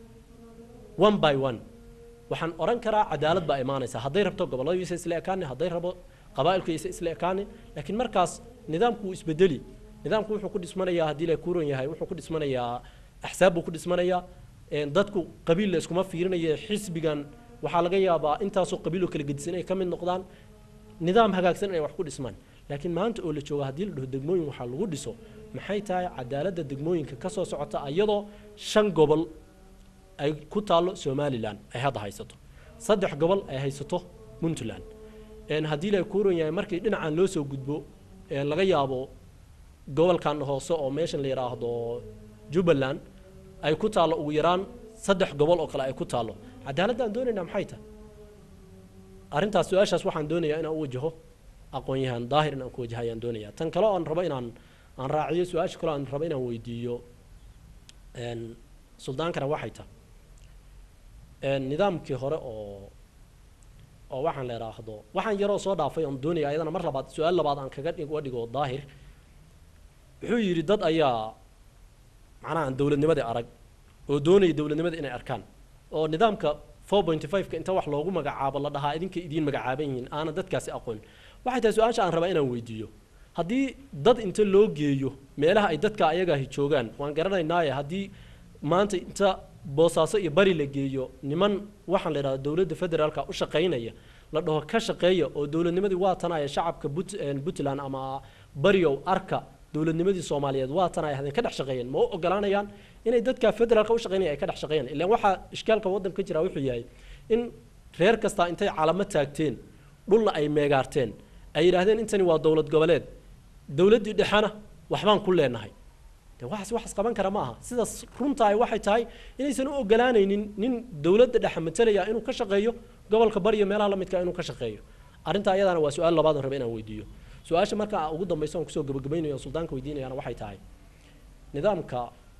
one by one waxaan odhan karaa cadaalad baa imaanaysa hadday rabto gobolladiisa isla ekaani hadday rabo qabaa'ilkiisa isla ekaani laakiin markaas nidaamku wuu isbedeli nidaamku wuxuu ku dhismanayaa haddii la kuuran yahay wuxuu ku dhismanayaa axsaab buu ku dhismanayaa dadku qabiil la iskuma fiirinaya xisbigan waxaa laga yaabaa intaasoo qabiiloo kala gedisan inay ka mid noqdaan nidaam hagaagsan inay wax ku dhismaan laakiin maanta oo la jooga haddii la dhaho degmooyin waxaa lagu dhiso maxay tahay cadaaladda degmooyinka ka soo socota iyadoo shan gobol ay ku taallo somalilan ay hadda haysato saddex gobol ay haysato puntland haddii la kuuran yahay markii dhinacan loo soo gudbo laga yaabo gobolkan hoose oo meeshan la yidhaahdo jubbaland ay ku taallo ugu yaraan saddex gobol oo kale ay ku taallo cadaaladda aan doonaynaa maxay tahay arrintaas su-aashaas waxaan doonayaa inaan u wajaho aqoon-yahan daahir inaan ku wajahayaan doonaya tan kale oo aan rabo inaan aan raaciyo su-aasha kale oo aan rabo inaan weydiiyo een, suldaankana waxay tahay een, nidaamkii hore oo oo waxaan la idhaahdo waxaan yaroo soo dhaafay oon doonaya ayadana mar labaad su-aal labaad aan kaga dhigo dhigo daahir wuxuu yidhi dad ayaa macnaha aan dowladnimadii arag oo doonaya dowladnimada inay arkaan oo nidaamka 4.5ka inta wax loogu magacaabo la dhahaa idinka idiin magacaaban yihiin aanan dadkaasi aqoon waxay tahay su-aasha aan rabaa inaan weydiiyo haddii dad inta loo geeyo meelaha ay dadka ayagaahi joogaan waan garanaynaaye haddii maanta inta boosaaso iyo bari la geeyo niman waxaan la idhahda dowladda federaalka u shaqaynaya la dhaho ka shaqeeya oo dowladnimadii waa tanaya shacabka Put- een, puntland ama bariow arka dowladnimadii soomaaliyeed waa tan ay ahdeen ka dhex shaqeeyeen ma u ogolaanayaan inay dadka federaalka u shaqeynaya ay ka dhex shaqeeyaan ilaan waxaa ishkaalka waddanka ka jira wuxuu yahay in reer kastaa intay calamo taagteen dhulna ay meegaarteen ay yidhaahdeen intani waa dowlad goboleed dowladdii dhexena waxbaan ku leenahay de waxaas waxaas qaban kara ma aha sidaas runtahay waxay tahay inaysan u ogolaanaynin nin dowladda dhexe matalaya inuu ka shaqeeyo gobolka bariyo meelaha la midka inuu ka shaqeeyo arrinta ayadana waa su-aal labaad aan raba inaan weydiiyo su-aasha marka ugu dambaysa aan kusoo gabagabaynayo suldaanka weydiinayana waxay tahay nidaamka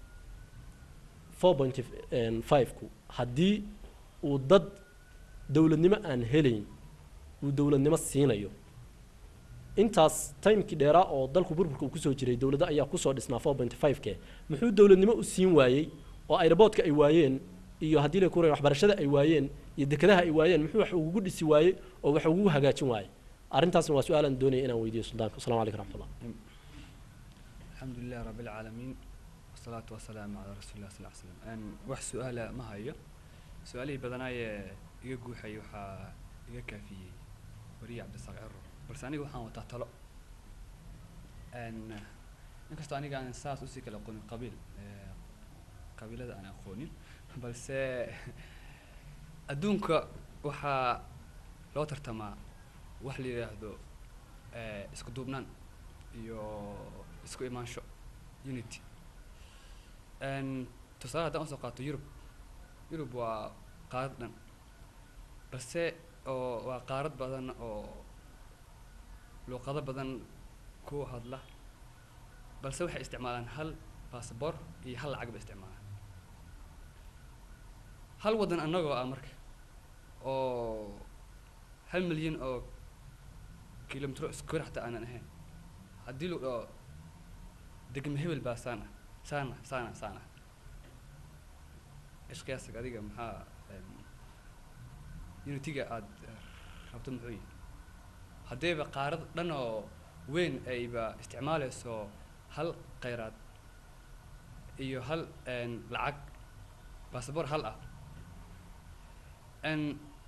4.5ku haddii uu dad dowladnimo aan helayn uu dowladnimo siinayo intaas timekii dheeraa oo dalku burburka uu kusoo jiray dowladda ayaa kusoo dhisnaa 4.5ke muxuu dowladnimo u siin waayey oo aeroboortka ay waayeen iyo haddii la kuray waxbarashada ay waayeen iyo dekedaha ay waayeen muxuu wax ugu dhisi waayey oo wax ugu hagaajin waayey arrintaasna waa su-aal aan doonaya inaan weydiiyo suldaanka assalamu calaykum raxmatullah الحمد لله رب العالمين والصلاة والسلام على رسول الله صلى الله عليه وسلم أن wax su-aala ma hayo su-aalihii badanaayee iga guuxayay waxaa iga kaafiyey wariye cabdisaaq ciro balse aniga waxaan wataa talo n inkastoo aniga aan saas usii kala aqoonin qabiil eh, qabiilada aan aqoonin balse adduunka waxaa loo tartamaa wax la yidhaahdo eh, isku duubnaan iyo isku imaansho unity n tusaale haddaan usoo qaato yurub yurub waa qaarad dhan balse oo waa qaarad badan oo luuqado badan ku hadla balse waxay isticmaalaan hal baasabor iyo hal lacag bay isticmaalaan hal waddan annagoo ah marka oo hal milyan oo kilomitro square xataa aanan ahayn haddii lagu dhaho degme hebel baa saan ah saan ah saan ah saan ah ishqiyaasig adiga maxaa em, unitiga aad eh, rabto muxuu yihi haddayba qaarad dhan oo weyn ayba isticmaalayso hal kheyraad iyo hal en, lacag baasabor hal ah n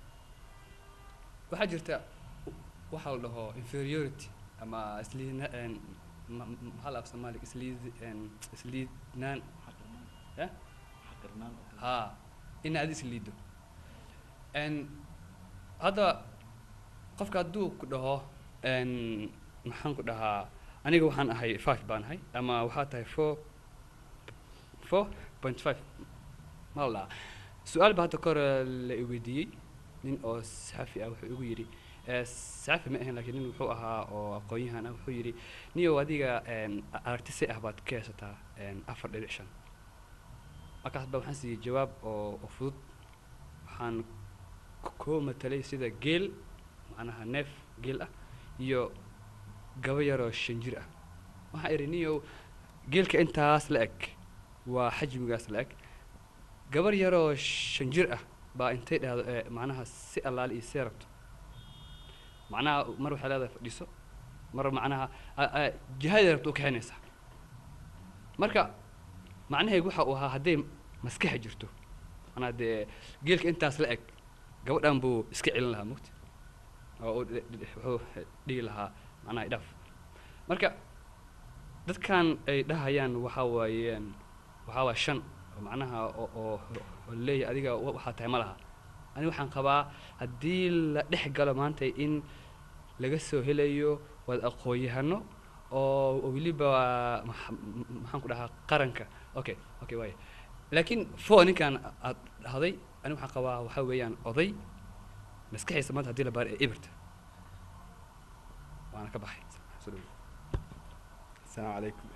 waxaa jirta waxaa la dhaho inferiority ama isliidna en, ma- ma- maxaa la af soomaaliga isliid en, isliidnaan ya haa in aad isliido n hadda qofka hadduu ku dhaho n maxaan ku dhahaa aniga waxaan ahay five baan ahay ama waxaa tahay four four point five ma la dhahaa su-aal baa hadda kahor la i weydiiyey nin oo saxafi ah wuxuu igu yidhi eh, saxafi ma ahayn laakiin nin wuxuu ahaa oo aqoon-yahan ah wuxuu yidhi niyow adiga en, a- aragti si ah baad ka haysataa en, afar dhibic shan markaas baa waxaan siiyey jawaab oo oo fudud waxaan k- koo matalay sida geel macnaha neef geel ah iyo gaba yaroo shan jir ah waxaan idhi niyow geelka intaas la eg waa xajmigaas la eg gabar yaroo shan jir ah baa intay dhahdo ee macnaha si allaale iyo see rabto macnaha mar waxay leedahay fadhiiso mar macnaha a- a- jihaday rabto u kaxaynaysaa marka macnaheegu waxa uu ahaa hadday maskaxa jirto macnaha dee geelka intaas la eg gabadhan buu iska celin lahaa mugti oo uu dhi- dhi- wuxuu dhihi lahaa macnaha idhaaf marka dadkan ay dhahayaan waxaa waayeen waxaa waa shan oo macnaha oo oo oo leeyahay adiga wa- waxaa tahay ma laha aniga waxaan qabaa haddii la dhex galo maanta in laga soo helayo waad aqoon-yahano oo oo weliba maxa- m- maxaan ku dhahaa qaranka okay okay waaya laakiin fo ninkan aad dhahday aniga waxaan qabaa waxaa weeyaan oday maskaxiisa maanta haddii la baaro ee ibirta waana ka baxay soo dhawo asalaamu calaykum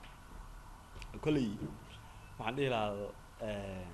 kolley waxaan dhihi lahaa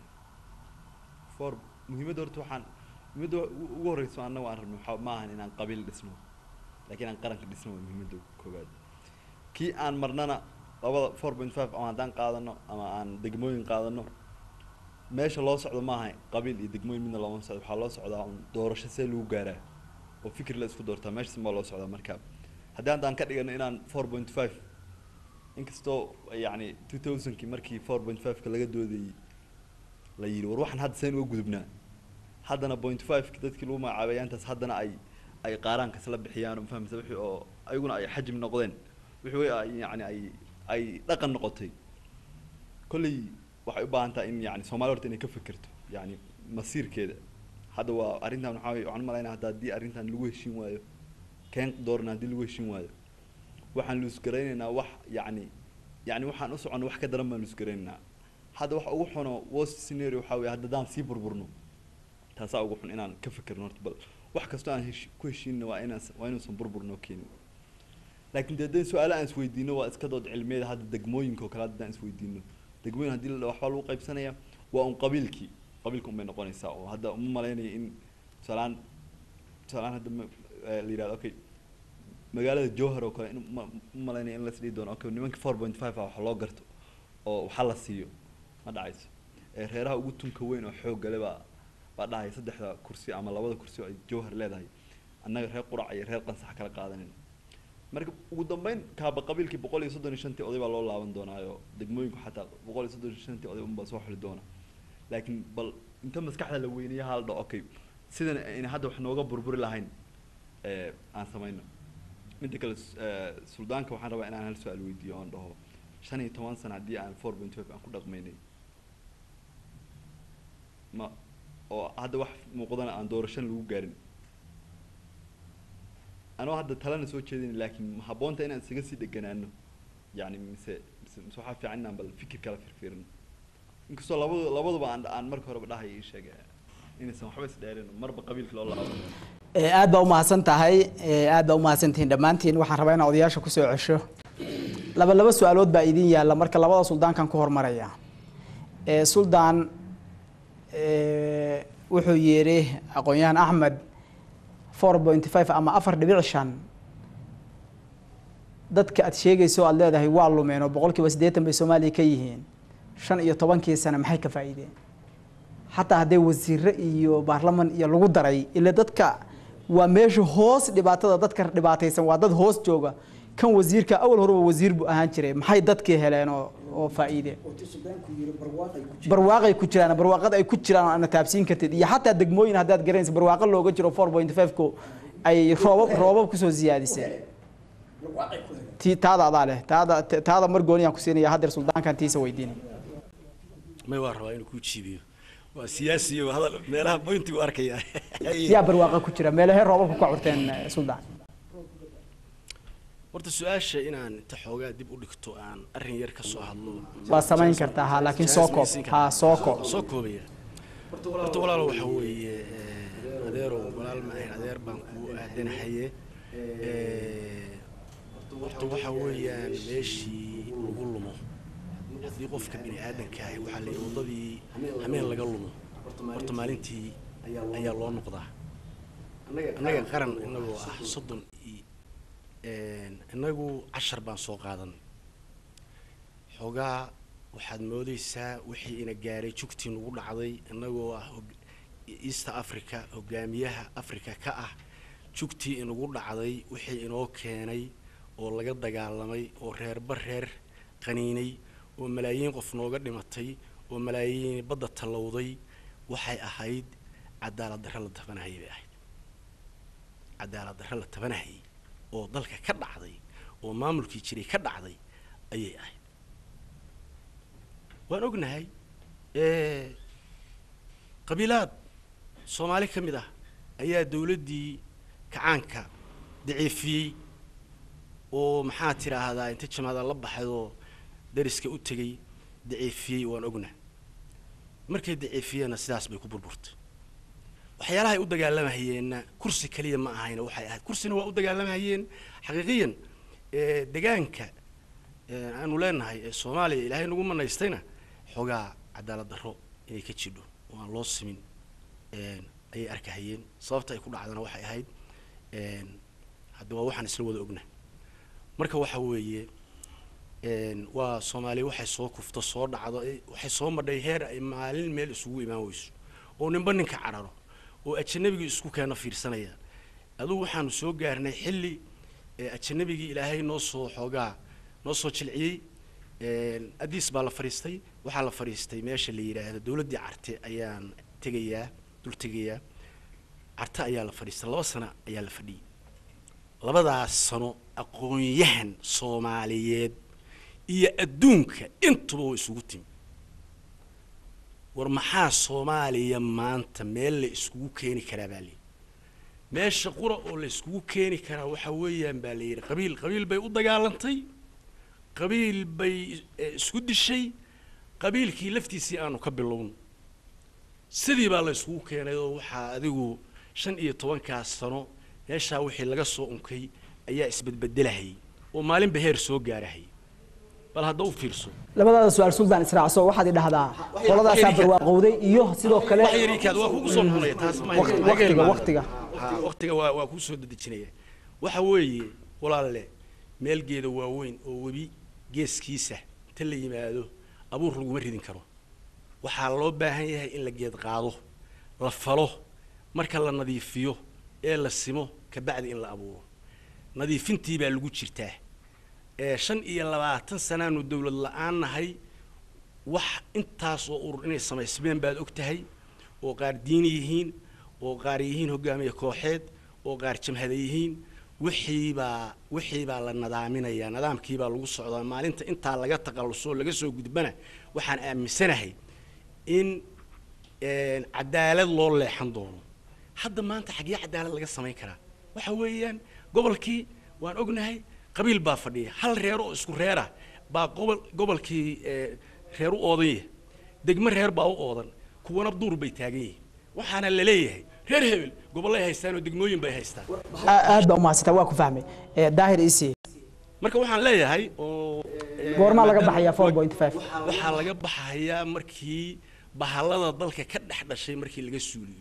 for muhiimadda horta waxaan muhiimadda u- ugu horreyso annagu aan rabno waxaa ma ahan inaan qabiil dhisno laakiin aan qaranka dhisno waa muhiimadda koowaad kii aan marnana labada four point five ama haddaan qaadano ama aan degmooyin qaadano meesha loo socdo ma aha qabiil iyo degmooyin midna looma socdo waxaa loo socdaa un doorasho see lagu gaaraa oo fikir la isku doortaa meeshaas baa loo socdaa marka haddii haddaan ka dhigano inaan four point five inkastoo yacni two thousandkii markii four point five-ka laga doodayey la yidhi war waxaan hadda seen uga gudubnaa haddana point five-ki dadkii lagu magacaabay intaas haddana ay ay qaaraankas la bixiyaan fahamsa wixii oo ayaguna ay xajim noqdeen wixii way ay yacni ay ay dhaqan noqotay kolley waxay u baahan tahay in yani soomaali horta inay ka fekerto yani masiirkeeda hadda waa arrintan waxaa weye waxaan u malaynaya hadda haddii arrintan lagu heshiin waayo keen doorna haddii lagu heshiin waayo waxaan luusgaraynaynaa wax yacni yacni waxaan u soconno wax ka daran baan luusgaraynaynaa hadda waxa ugu xuno worst scenario waxaa weye haddaan sii burburno taasaa ugu xun inaan ka fekerno horta bal wax kastoo aan heshi ku heshiinna waa inaan waa inuusan burburnoo keenin laakiin dee dee su-aalo aan isweydiino waa iska dood cilmiyeed hadda degmooyinka oo kale haddaan isweydiino degmooyin haddii la dhaho waxbaa lagu qaybsanaya waa un qabiilkii qabiilka unbay noqonaysaa oo hadda uma malaynaya in tusaalaan tusaalaan hadda ma- eh, la yidhahdo okay magaalada jowhar oo kale in ma u malaynaya in las dhihi doono okay nimanka four point five ah wax loo garto oo waxa la siiyo ma dhacayso ee reeraha ugu tunka weyn oo xoog gale baa baa dhahaya saddexda kursi ama labada kursi oo ay jowhar leedahay annaga reer qurac iyo reer qansax kala qaadanin marka ugu dambeyn kaaba qabiilkii boqol iyo soddon iyo shantii oday baa loo laaban doonaayo degmooyinku xataa boqol iyo soddon iyo shantii oday unbaa soo xuli doona laakiin bal inta maskaxda la weynayo hala dhaho okay sidan ayna hadda wax nooga burburi lahayn ee aan samayno midda kale s- ee, suldaanka waxaan rabaa inaan hal su-aal weydiiyo oon dhaho shan iyo toban sano haddii aan four point five aan ku dhaqmaynay ma oo hadda wax muuqdana aan doorashan lagu gaarin anoo hadda talena soo jeedin laakiin ma habboonta inaan isaga sii dheganaano yani mise mise mise waxaa fiican inaan bal fikir kala firfiirino inkastoo labadu labaduba aan aan marka horeba dhahay ii sheega inaysan waxba isdheerin marba qabiilka loo laabo ee aad baa umahadsan tahay ee aad baa umahadsantihiin dhammaantiin waxaan rabaa inaan odayaasha kusoo cesho laba laba su-aalood baa idin yaalla marka labada suldaankan ku hormaraya ee suldaan ee, wuxuu yidhi aqoon-yahan axmed four point five ama afar dhibic shan dadka aad sheegayso aad leedahay waa lumeen oo boqol kiiba siddeetan bay soomaaliya ka yihiin shan iyo tobankii sane maxay ka faa'iideen xataa hadday wasiire iyo baarlaman iyo lagu daray ila dadka waa meesha hoos dhibaatada dadka dhibaataysan waa dad hoos jooga kan wasiirka awal horeba wasiir buu ahaan jiray maxay dadkii heleen oo oo faa'iide barwaaqay ku jiraan barwaaqada ay ku jiraan oo ana taabsiin kartid iyo xataa degmooyin haddaad garanaysa barwaaqo looga jiro four point five ko ay roobab roobab kusoo siyaadisay ti taada adaa leh taada taada mar gooniyaan ku siinaya haddeer suldaankan tiisa weydiinay may waa rabaa inuu kuu jiibiyo waa siyaasi iyo hadal meelaha pointi u arkaya yaa barwaaqo ku jira meelahee roobabka ka curteen eh, suldaan horta su-aasha inaan inta xoogaa dib u dhigto aan arrin yar ka soo hadlo waa samayn kartaa ha laakiin soo koob ha soo koob soo koobaya horta walaalo waxa weeye eh, adeerow walaal ma ahayn adeer baan kuu aadanahaye Eh, horta waxa weeyaan meeshii lagu lumo haddii qofka bini aadanka ahi waxaa la wadadii hameen laga lumo horta maalintii ayaa loo noqdaa annaga qaran inagoo ah soddon iyo inagu cashar baan soo qaadanay xoogaa waxaad moodaysaa wixii ina gaaray jugtii nagu dhacday inagoo ah hog- east africa hogaamiyaha africa ka ah jugtii inagu dhacday wixii inoo keenay oo laga dagaalamay oo reerba reer qaniinay oo malaayiin qof nooga dhimatay oo malaayiin badda tallowday waxay ahayd cadaalad darre la tabanahayay bay ahayd cadaalad darre la tabanahayay oo dalka ka dhacday oo maamulkii jiray ka dhacday ayay ahayd waan ognahay eh, qabiilaad soomaali ka mid ah ayaa dawladdii kacaanka daciifiyey oo maxaa tidhaahdaa inta jamaada la baxaydoo dariska u tegay daciifiyey waan ognahay markay daciifiyeenna sidaas bay ku burburtay waxyaalaha ay u dagaalamayeenna kursi keliya ma ahayna waxay ahayd kursina waa u dagaalamayeen xaqiiqiyan ee, degaanka ee, aanu leenahay ee soomaaliya ilaahay nagu manaystayna xoogaa cadaalad darro inay ka jidho oo aan loo simin een, ayay arkahayeen sababta ay ku dhacdana waxay ahayd een, hadda waa waxaan isla wada ogna marka waxa weeye een, waa soomaaliya waxay soo kufto soo dhacdo ay- waxay soo madhay heer ay maalin meel isugu imaan weyso oo ninba ninka cararo oo ajanabigii isku keena fiirsanaya adugu waxaanu soo gaarnay xilli ee ajanabigii ilaahay noo soo xoogaa noo soo jilciyey een, adiis baa la fadhiistay waxaa la fadhiistay meesha la yidhaahdo dowladdii carte ayaan tegayaa dul tegayaa carte ayaa la fadhiistay laba sano ayaa la fadhiyey labadaas sano aqoon-yahan soomaaliyeed iyo adduunka intuba way isugu timi war maxaa soomaaliya maanta meel la iskugu keeni karaa baa layidhi meesha qura oo la iskugu keeni karaa waxa weeyaan baa la yidhi qabiil qabiil bay u dagaalantay qabiil bay eh, isku dishay qabiilkii laftiisii aanu ka bilowno sidii baa la iskugu keenay oo waxaa adigu shan iyo tobankaas sano meeshaa wixii laga soo unkay ayaa isbedbedelahayay oo maalinba heer soo gaarahayay bal hadda u fiirso labadaada su-aal suldaan israacso waxaad idhahdaa qoladaasaa barwaaqowday iyo sidoo kale wax yarikaad waa kugu soo noqonaya taas ma Waqti- waqtiga waqtiga ha waqtiga waa waa kuu soo dedejinaya waxa weeye walaalle meel geeda waaweyn oo webi geeskiisa inta la yimaado abuur laguma ridin karo waxaa loo baahan yahay in la geed qaado la falo marka la nadiifiyo ee la simo kabacdi in la abuuro nadiifintii baa lagu jirtaa ee shan iyo labaatan sanaanu dowlad la-aan nahay wax intaas oo urur inay samaysmeen baad og tahay oo qaar diini yihiin oo qaar yihiin hogaamiye kooxeed oo qaar jamhada yihiin wixiibaa wixiibaa la nadaaminayaa nidaamkiibaa lagu socdaa maalinta intaa laga taqalluso oo laga soo gudbana waxaan aaminsanahay in een, cadaalad loo leexan doono hadda maanta xaggee cadaalad laga samayn karaa waxa weeyaan gobolkii waan ognahay qabiil baa fadhiya hal reer oo isku reer ah baa gobol gobolkii ee, reer u oodan yahay degmo reer baa u oodan kuwana duur bay taagan yihiin waxaana la leeyahay reer hebel gobollay haystaan oo degmooyin bay haystaan Aa- aad baa umahadsantaa waa ku fahmay Eh, daahir isi marka waxaan leeyahay oo ee, Goormaa laga maadaama- baxayaa 4.5? waxaa laga baxayaa markii bahalada dalka ka dhex dhashay markii laga suuliyo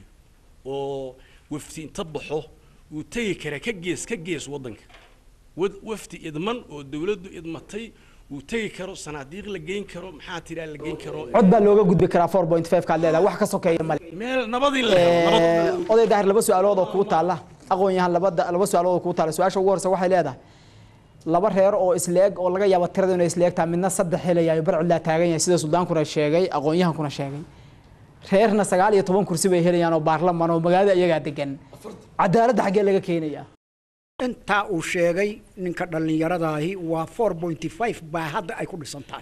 oo wafti inta baxo uu tegi kara ka gees ka gees waddanka wad- wafti idman oo dawladdu idmatay uu tegi karo sanaadiiq la geyn karo maxaa tiraa la geyn karo cod baa looga gudbi karaa 4.5 kaad leedahay wax ka sokeeya male meel nabadii la helo nabad Eh, oday daahir laba su-aalood oo kuu taalla aqoon-yahan labada laba su-aalood oo kuu taalla su-aasha ugu horeysa waxay leedahay laba reer oo isleeg oo laga yaabo tirada inay isleeg tahay midna saddex helayayo barcudlaa taagan yahay sida suldaankuna sheegay aqoon-yahankuna sheegay reerna sagaal iyo toban kursi bay helayaan oo baarlamaan oo magaalada iyagaa degan cadaaladda xaggee laga keenayaa intaa uu sheegay ninka dhallinyaradaahi waa four pointy five baa hadda ay ku dhisan tahay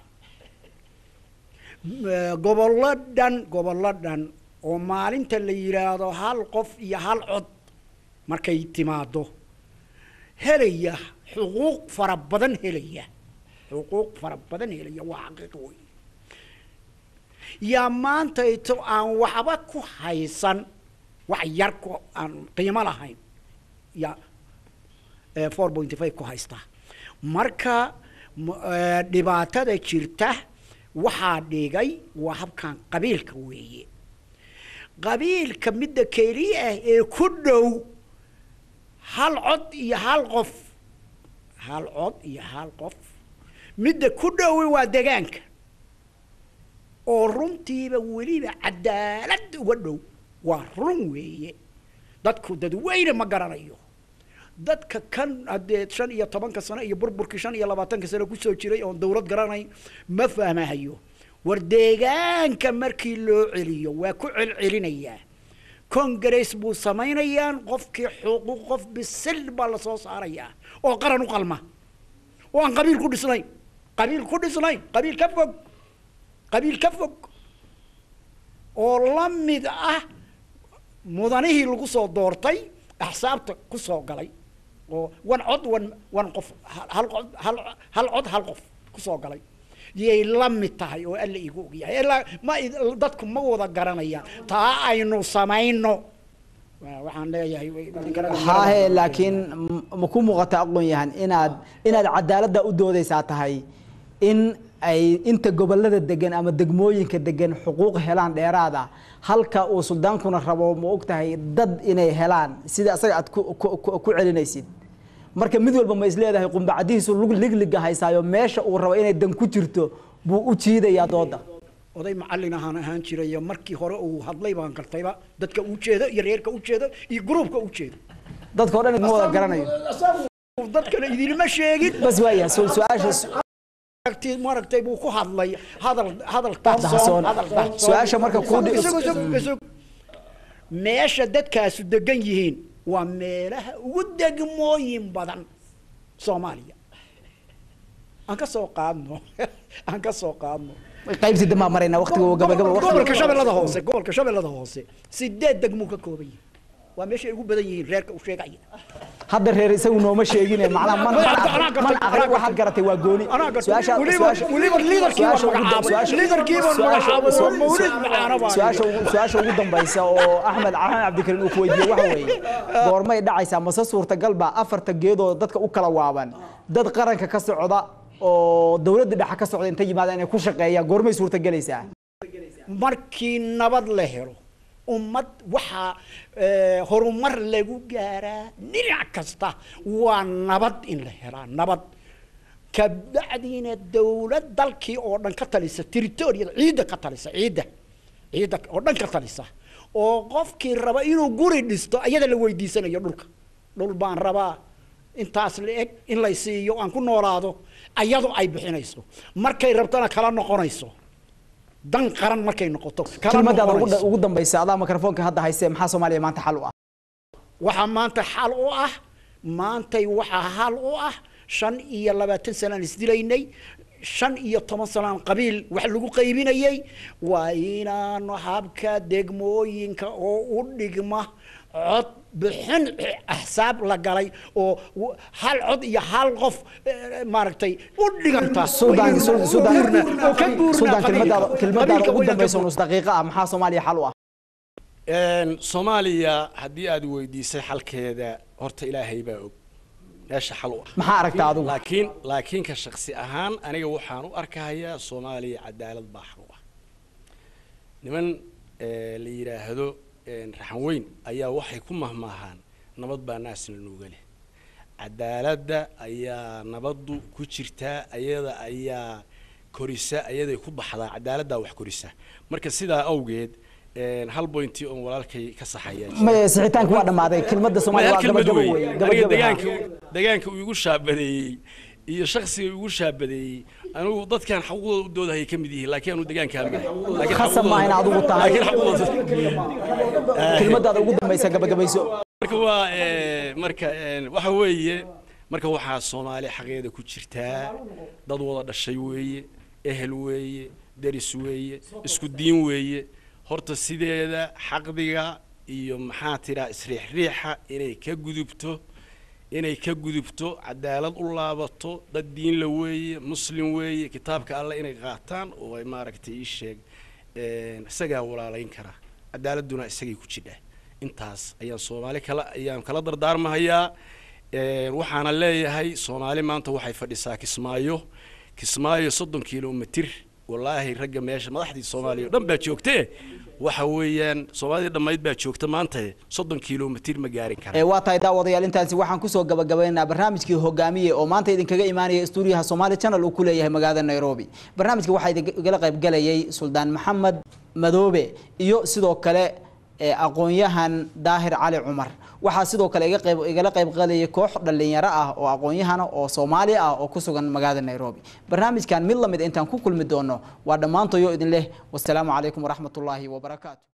M- gobollo dhan gobollo dhan oo maalinta la yidhaahdo hal qof iyo hal cod markay timaado helaya xuquuq fara badan helaya xuquuq fara badan helaya waa xaqiiq wey yaa maanta ito aan waxba ku haysan wax yar ku aan qiimo lahayn yaa four pointy five ku haystaa marka m- eh, dhibaatada jirta waxaa dhigay waa habkan qabiilka weeye qabiilka midda keliya ah ee ku dhow hal cod iyo hal qof hal cod iyo hal qof midda ku dhowi waa degaanka oo runtiiba weliba cadaalad uga dhow waa run weeye dadku dadweyne ma garanayo dadka kan haddee shan iyo tobanka sano iyo burburkii shan iyo labaatanka sano kusoo jiray oon dawlad garanayn ma fahmahayo war deegaanka markii loo celiyo waa ku celcelinayaa congress buu samaynayaan qofkii xuquuq qof bisil baa lasoo saarayaa oo qaran u qalma oo aan qabiil ku dhisnayn qabiil ku dhisnayn qabiil ka fog qabiil ka fog oo la mid ah mudanihii lagu soo doortay axsaabta ku soo galay oo wan cod wan wan qof hal- hal cod hal hal cod hal qof ku soo galay yay la mid tahay oo alla igu ogyahay ilaa ma id- dadku ma wada garanayaan taa aynu samayno Waa- waxaan leeyahay way- idinkana haahe laakiin m- ma ku muuqata aqoon yahan inaad inaad cadaaladda u doodeysaa tahay in ay inta gobolada degan ama degmooyinka degan xuquuq helaan dheeraada halka uu suldaankuna rabo ma og tahay dad inay helaan sida asaga aad ku- ku- ku ku celinaysid marka mid walba ma isleedahay qumbacadihiisu lug ligliga haysaayo meesha uu rabo inay dan ku jirto buu u jiidayaa dooda oday macallin ahaan ahaan jiray iyo markii hore uu hadlay baan gartayba dadka u jeedo iyo reerka u jeedo iyo gruubka u jeedo dadka o dhan idma wada garanayo dadkana idinma sheegin bas waaya su- su-aasha Aragti- maaragtay buu ku hadlay hadal hadal Dahsoon. tahsoon hadal tahsoon. Su-aasha marka kuu dhi- Isag- isag- isag. meesha dadkaasu degan yihiin waa meelaha ugu degmooyin badan soomaaliya aan ka soo qaadno aan ka soo qaadno qaybtii dambaa marayna waqtiga uu gabagaba waqtiga- gobolka shabeellada hoose gobolka shabeellada hoose sideed degmuu ka kooban yihiin waa meeshay ugu badan yihiin reerka uu sheegaya hadda reer isagu nooma sheegine macnaha man Anaa gartay, anaa gartay, man anaa aqri gartay. waxaad garatay waa gooni Anaa gartay. Su-aasha- Weliba- su-aasha- weliba leaderkii baan su-aasha ugu- magacaabay. su-aasha- Leaderkii baan su-aasha- magacaabay oo su- mawlid su- macaana baa su-aasha ugu- su-aasha ugu dambaysa oo axmed axmed cabdikariin uu ku weydiiyey waxa weeye goormay dhacaysaa mase suurtagal baa afarta geedoo dadka u kala waaban dad qaranka ka socda oo dowladda dhexe ka socda inta yimaada inay ku shaqeeyaan goormay suurtagelaysaa markii nabad la helo ummad waxaa eh, horumar lagu gaaraa dhinac kasta waa nabad in la helaa nabad kabacdiina dowlad dalkii oo dhan ka talisa territoriyada ciidda ka talisa ciidda ciidda oo dhan ka talisa oo qofkii raba inuu guri dhisto ayada la weydiisanayo dhulka dhul baan rabaa intaas la eg in lay siiyo aan ku noolaado ayadu ay bixinayso markay rabtana kala noqonayso dan qaran markay noqoto kala kelmadaada ugu noqonayso. dha- ugu dambaysa adaa mikrofoonka hadda haystee maxaa soomaaliya maanta xal u ah waxaa maanta xal u ah maantay waxaa xal u ah shan iyo labaatan sanaan isdilaynay shan iyo toban sanaan qabiil wax lagu qaybinayay waa inaanu habka degmooyinka oo u dhigma cod bixin axsaab la galay oo w- hal cod iyo hal qof eh, maaragtay u dhiganta suldaan oo Sul- inaynu suldaan guurna, oo ka guurna suldaan kelmadaada qabiilka. kelmadaada Qabiilka ugu wayna ka dambaysa guurna. nus daqiiqa ah maxaa soomaaliya xal u ah Een, soomaaliya haddii aad weydiisay xalkeeda horta ilaahay baa og meesha xal u ah maxaa aragtaa adigu laakiin laakiin ka shaksi ahaan aniga waxaan u arkahayaa soomaaliya cadaalad baa xal u ah niman eh, la yidhaahdo een, raxan weyn ayaa waxay ku mahmaahaan nabad baa naasna nuuga leh cadaaladda ayaa nabaddu ku jirtaa ayada ayaa korisa ayaday ku baxdaa cadaaladdaa wax korisa marka sidaa awgeed een, hal bointi oon walaalkay ka saxaya jira. maya sixitaanka waa dhammaaday kelmadda soomaaliya waa hal kelmad gabagaba wey wey aniga gabagaba degaanka degaanka uu igu shaabadeeyey iyo shaksiga igu shaabadeeyey anigu dadkan xaquuqdooda u doodahaya ka mid yihiin laakiin anu degaanka hamid khasab maaha in adigu tahay laakiin xaquuqdooda kelmadaada ugu dambaysa gabagabayso marka waa eh, marka eh, waxa weeye marka waxaa soomaali xaqeeda ku jirtaa dad wada dhashay weeye ehel weeye deris weeye isku diin weeye horta sideeda xaqdiga iyo maxaa tiraa isriixriixa inay ka gudubto inay ka gudubto cadaalad u laabato dad diin la weeye muslim weeye kitaabka alle inay qaataan oo ay maaragtay ii sheeg een, isagaa walaalayn karaa cadaaladuna isagay ku jidhaa intaas ayaan soomaali kala ayaan kala dardaarmahayaa Een, waxaana leeyahay soomaali maanta waxay fadhisaa kismaayo kismaayo soddon kilomitir wallaahi ragga meesha madaxdii soomaaliya oo dhan baa joogtee waxa weeyaan soomaalida dhammayd baa joogta maanta soddon kilomitir ma gaarin ee karaan waa tahay daawadayaal intaasi waxaan kusoo gabagabaynaynaa barnaamijkii hogaamiye oo maanta idinkaga imaanaya stuudiyaha Somali Channel uu ku leeyahay magaalada Nairobi barnaamijka waxaa idinkaga qayb galayay Suldaan Maxamed Madoobe iyo sidoo kale ee aqoonyahan Daahir Cali Cumar waxaa sidoo kale iga qayb igala qayb qalayay koox dhalinyaro ah oo aqoonyahana oo Soomaali ah oo ku sugan magaalada Nairobi barnaamijkan mid lamid intaan ku kulmi doono waa dhamaantoyo idin leh wassalaamu calaykum waraxmatullaahi wabarakaatuh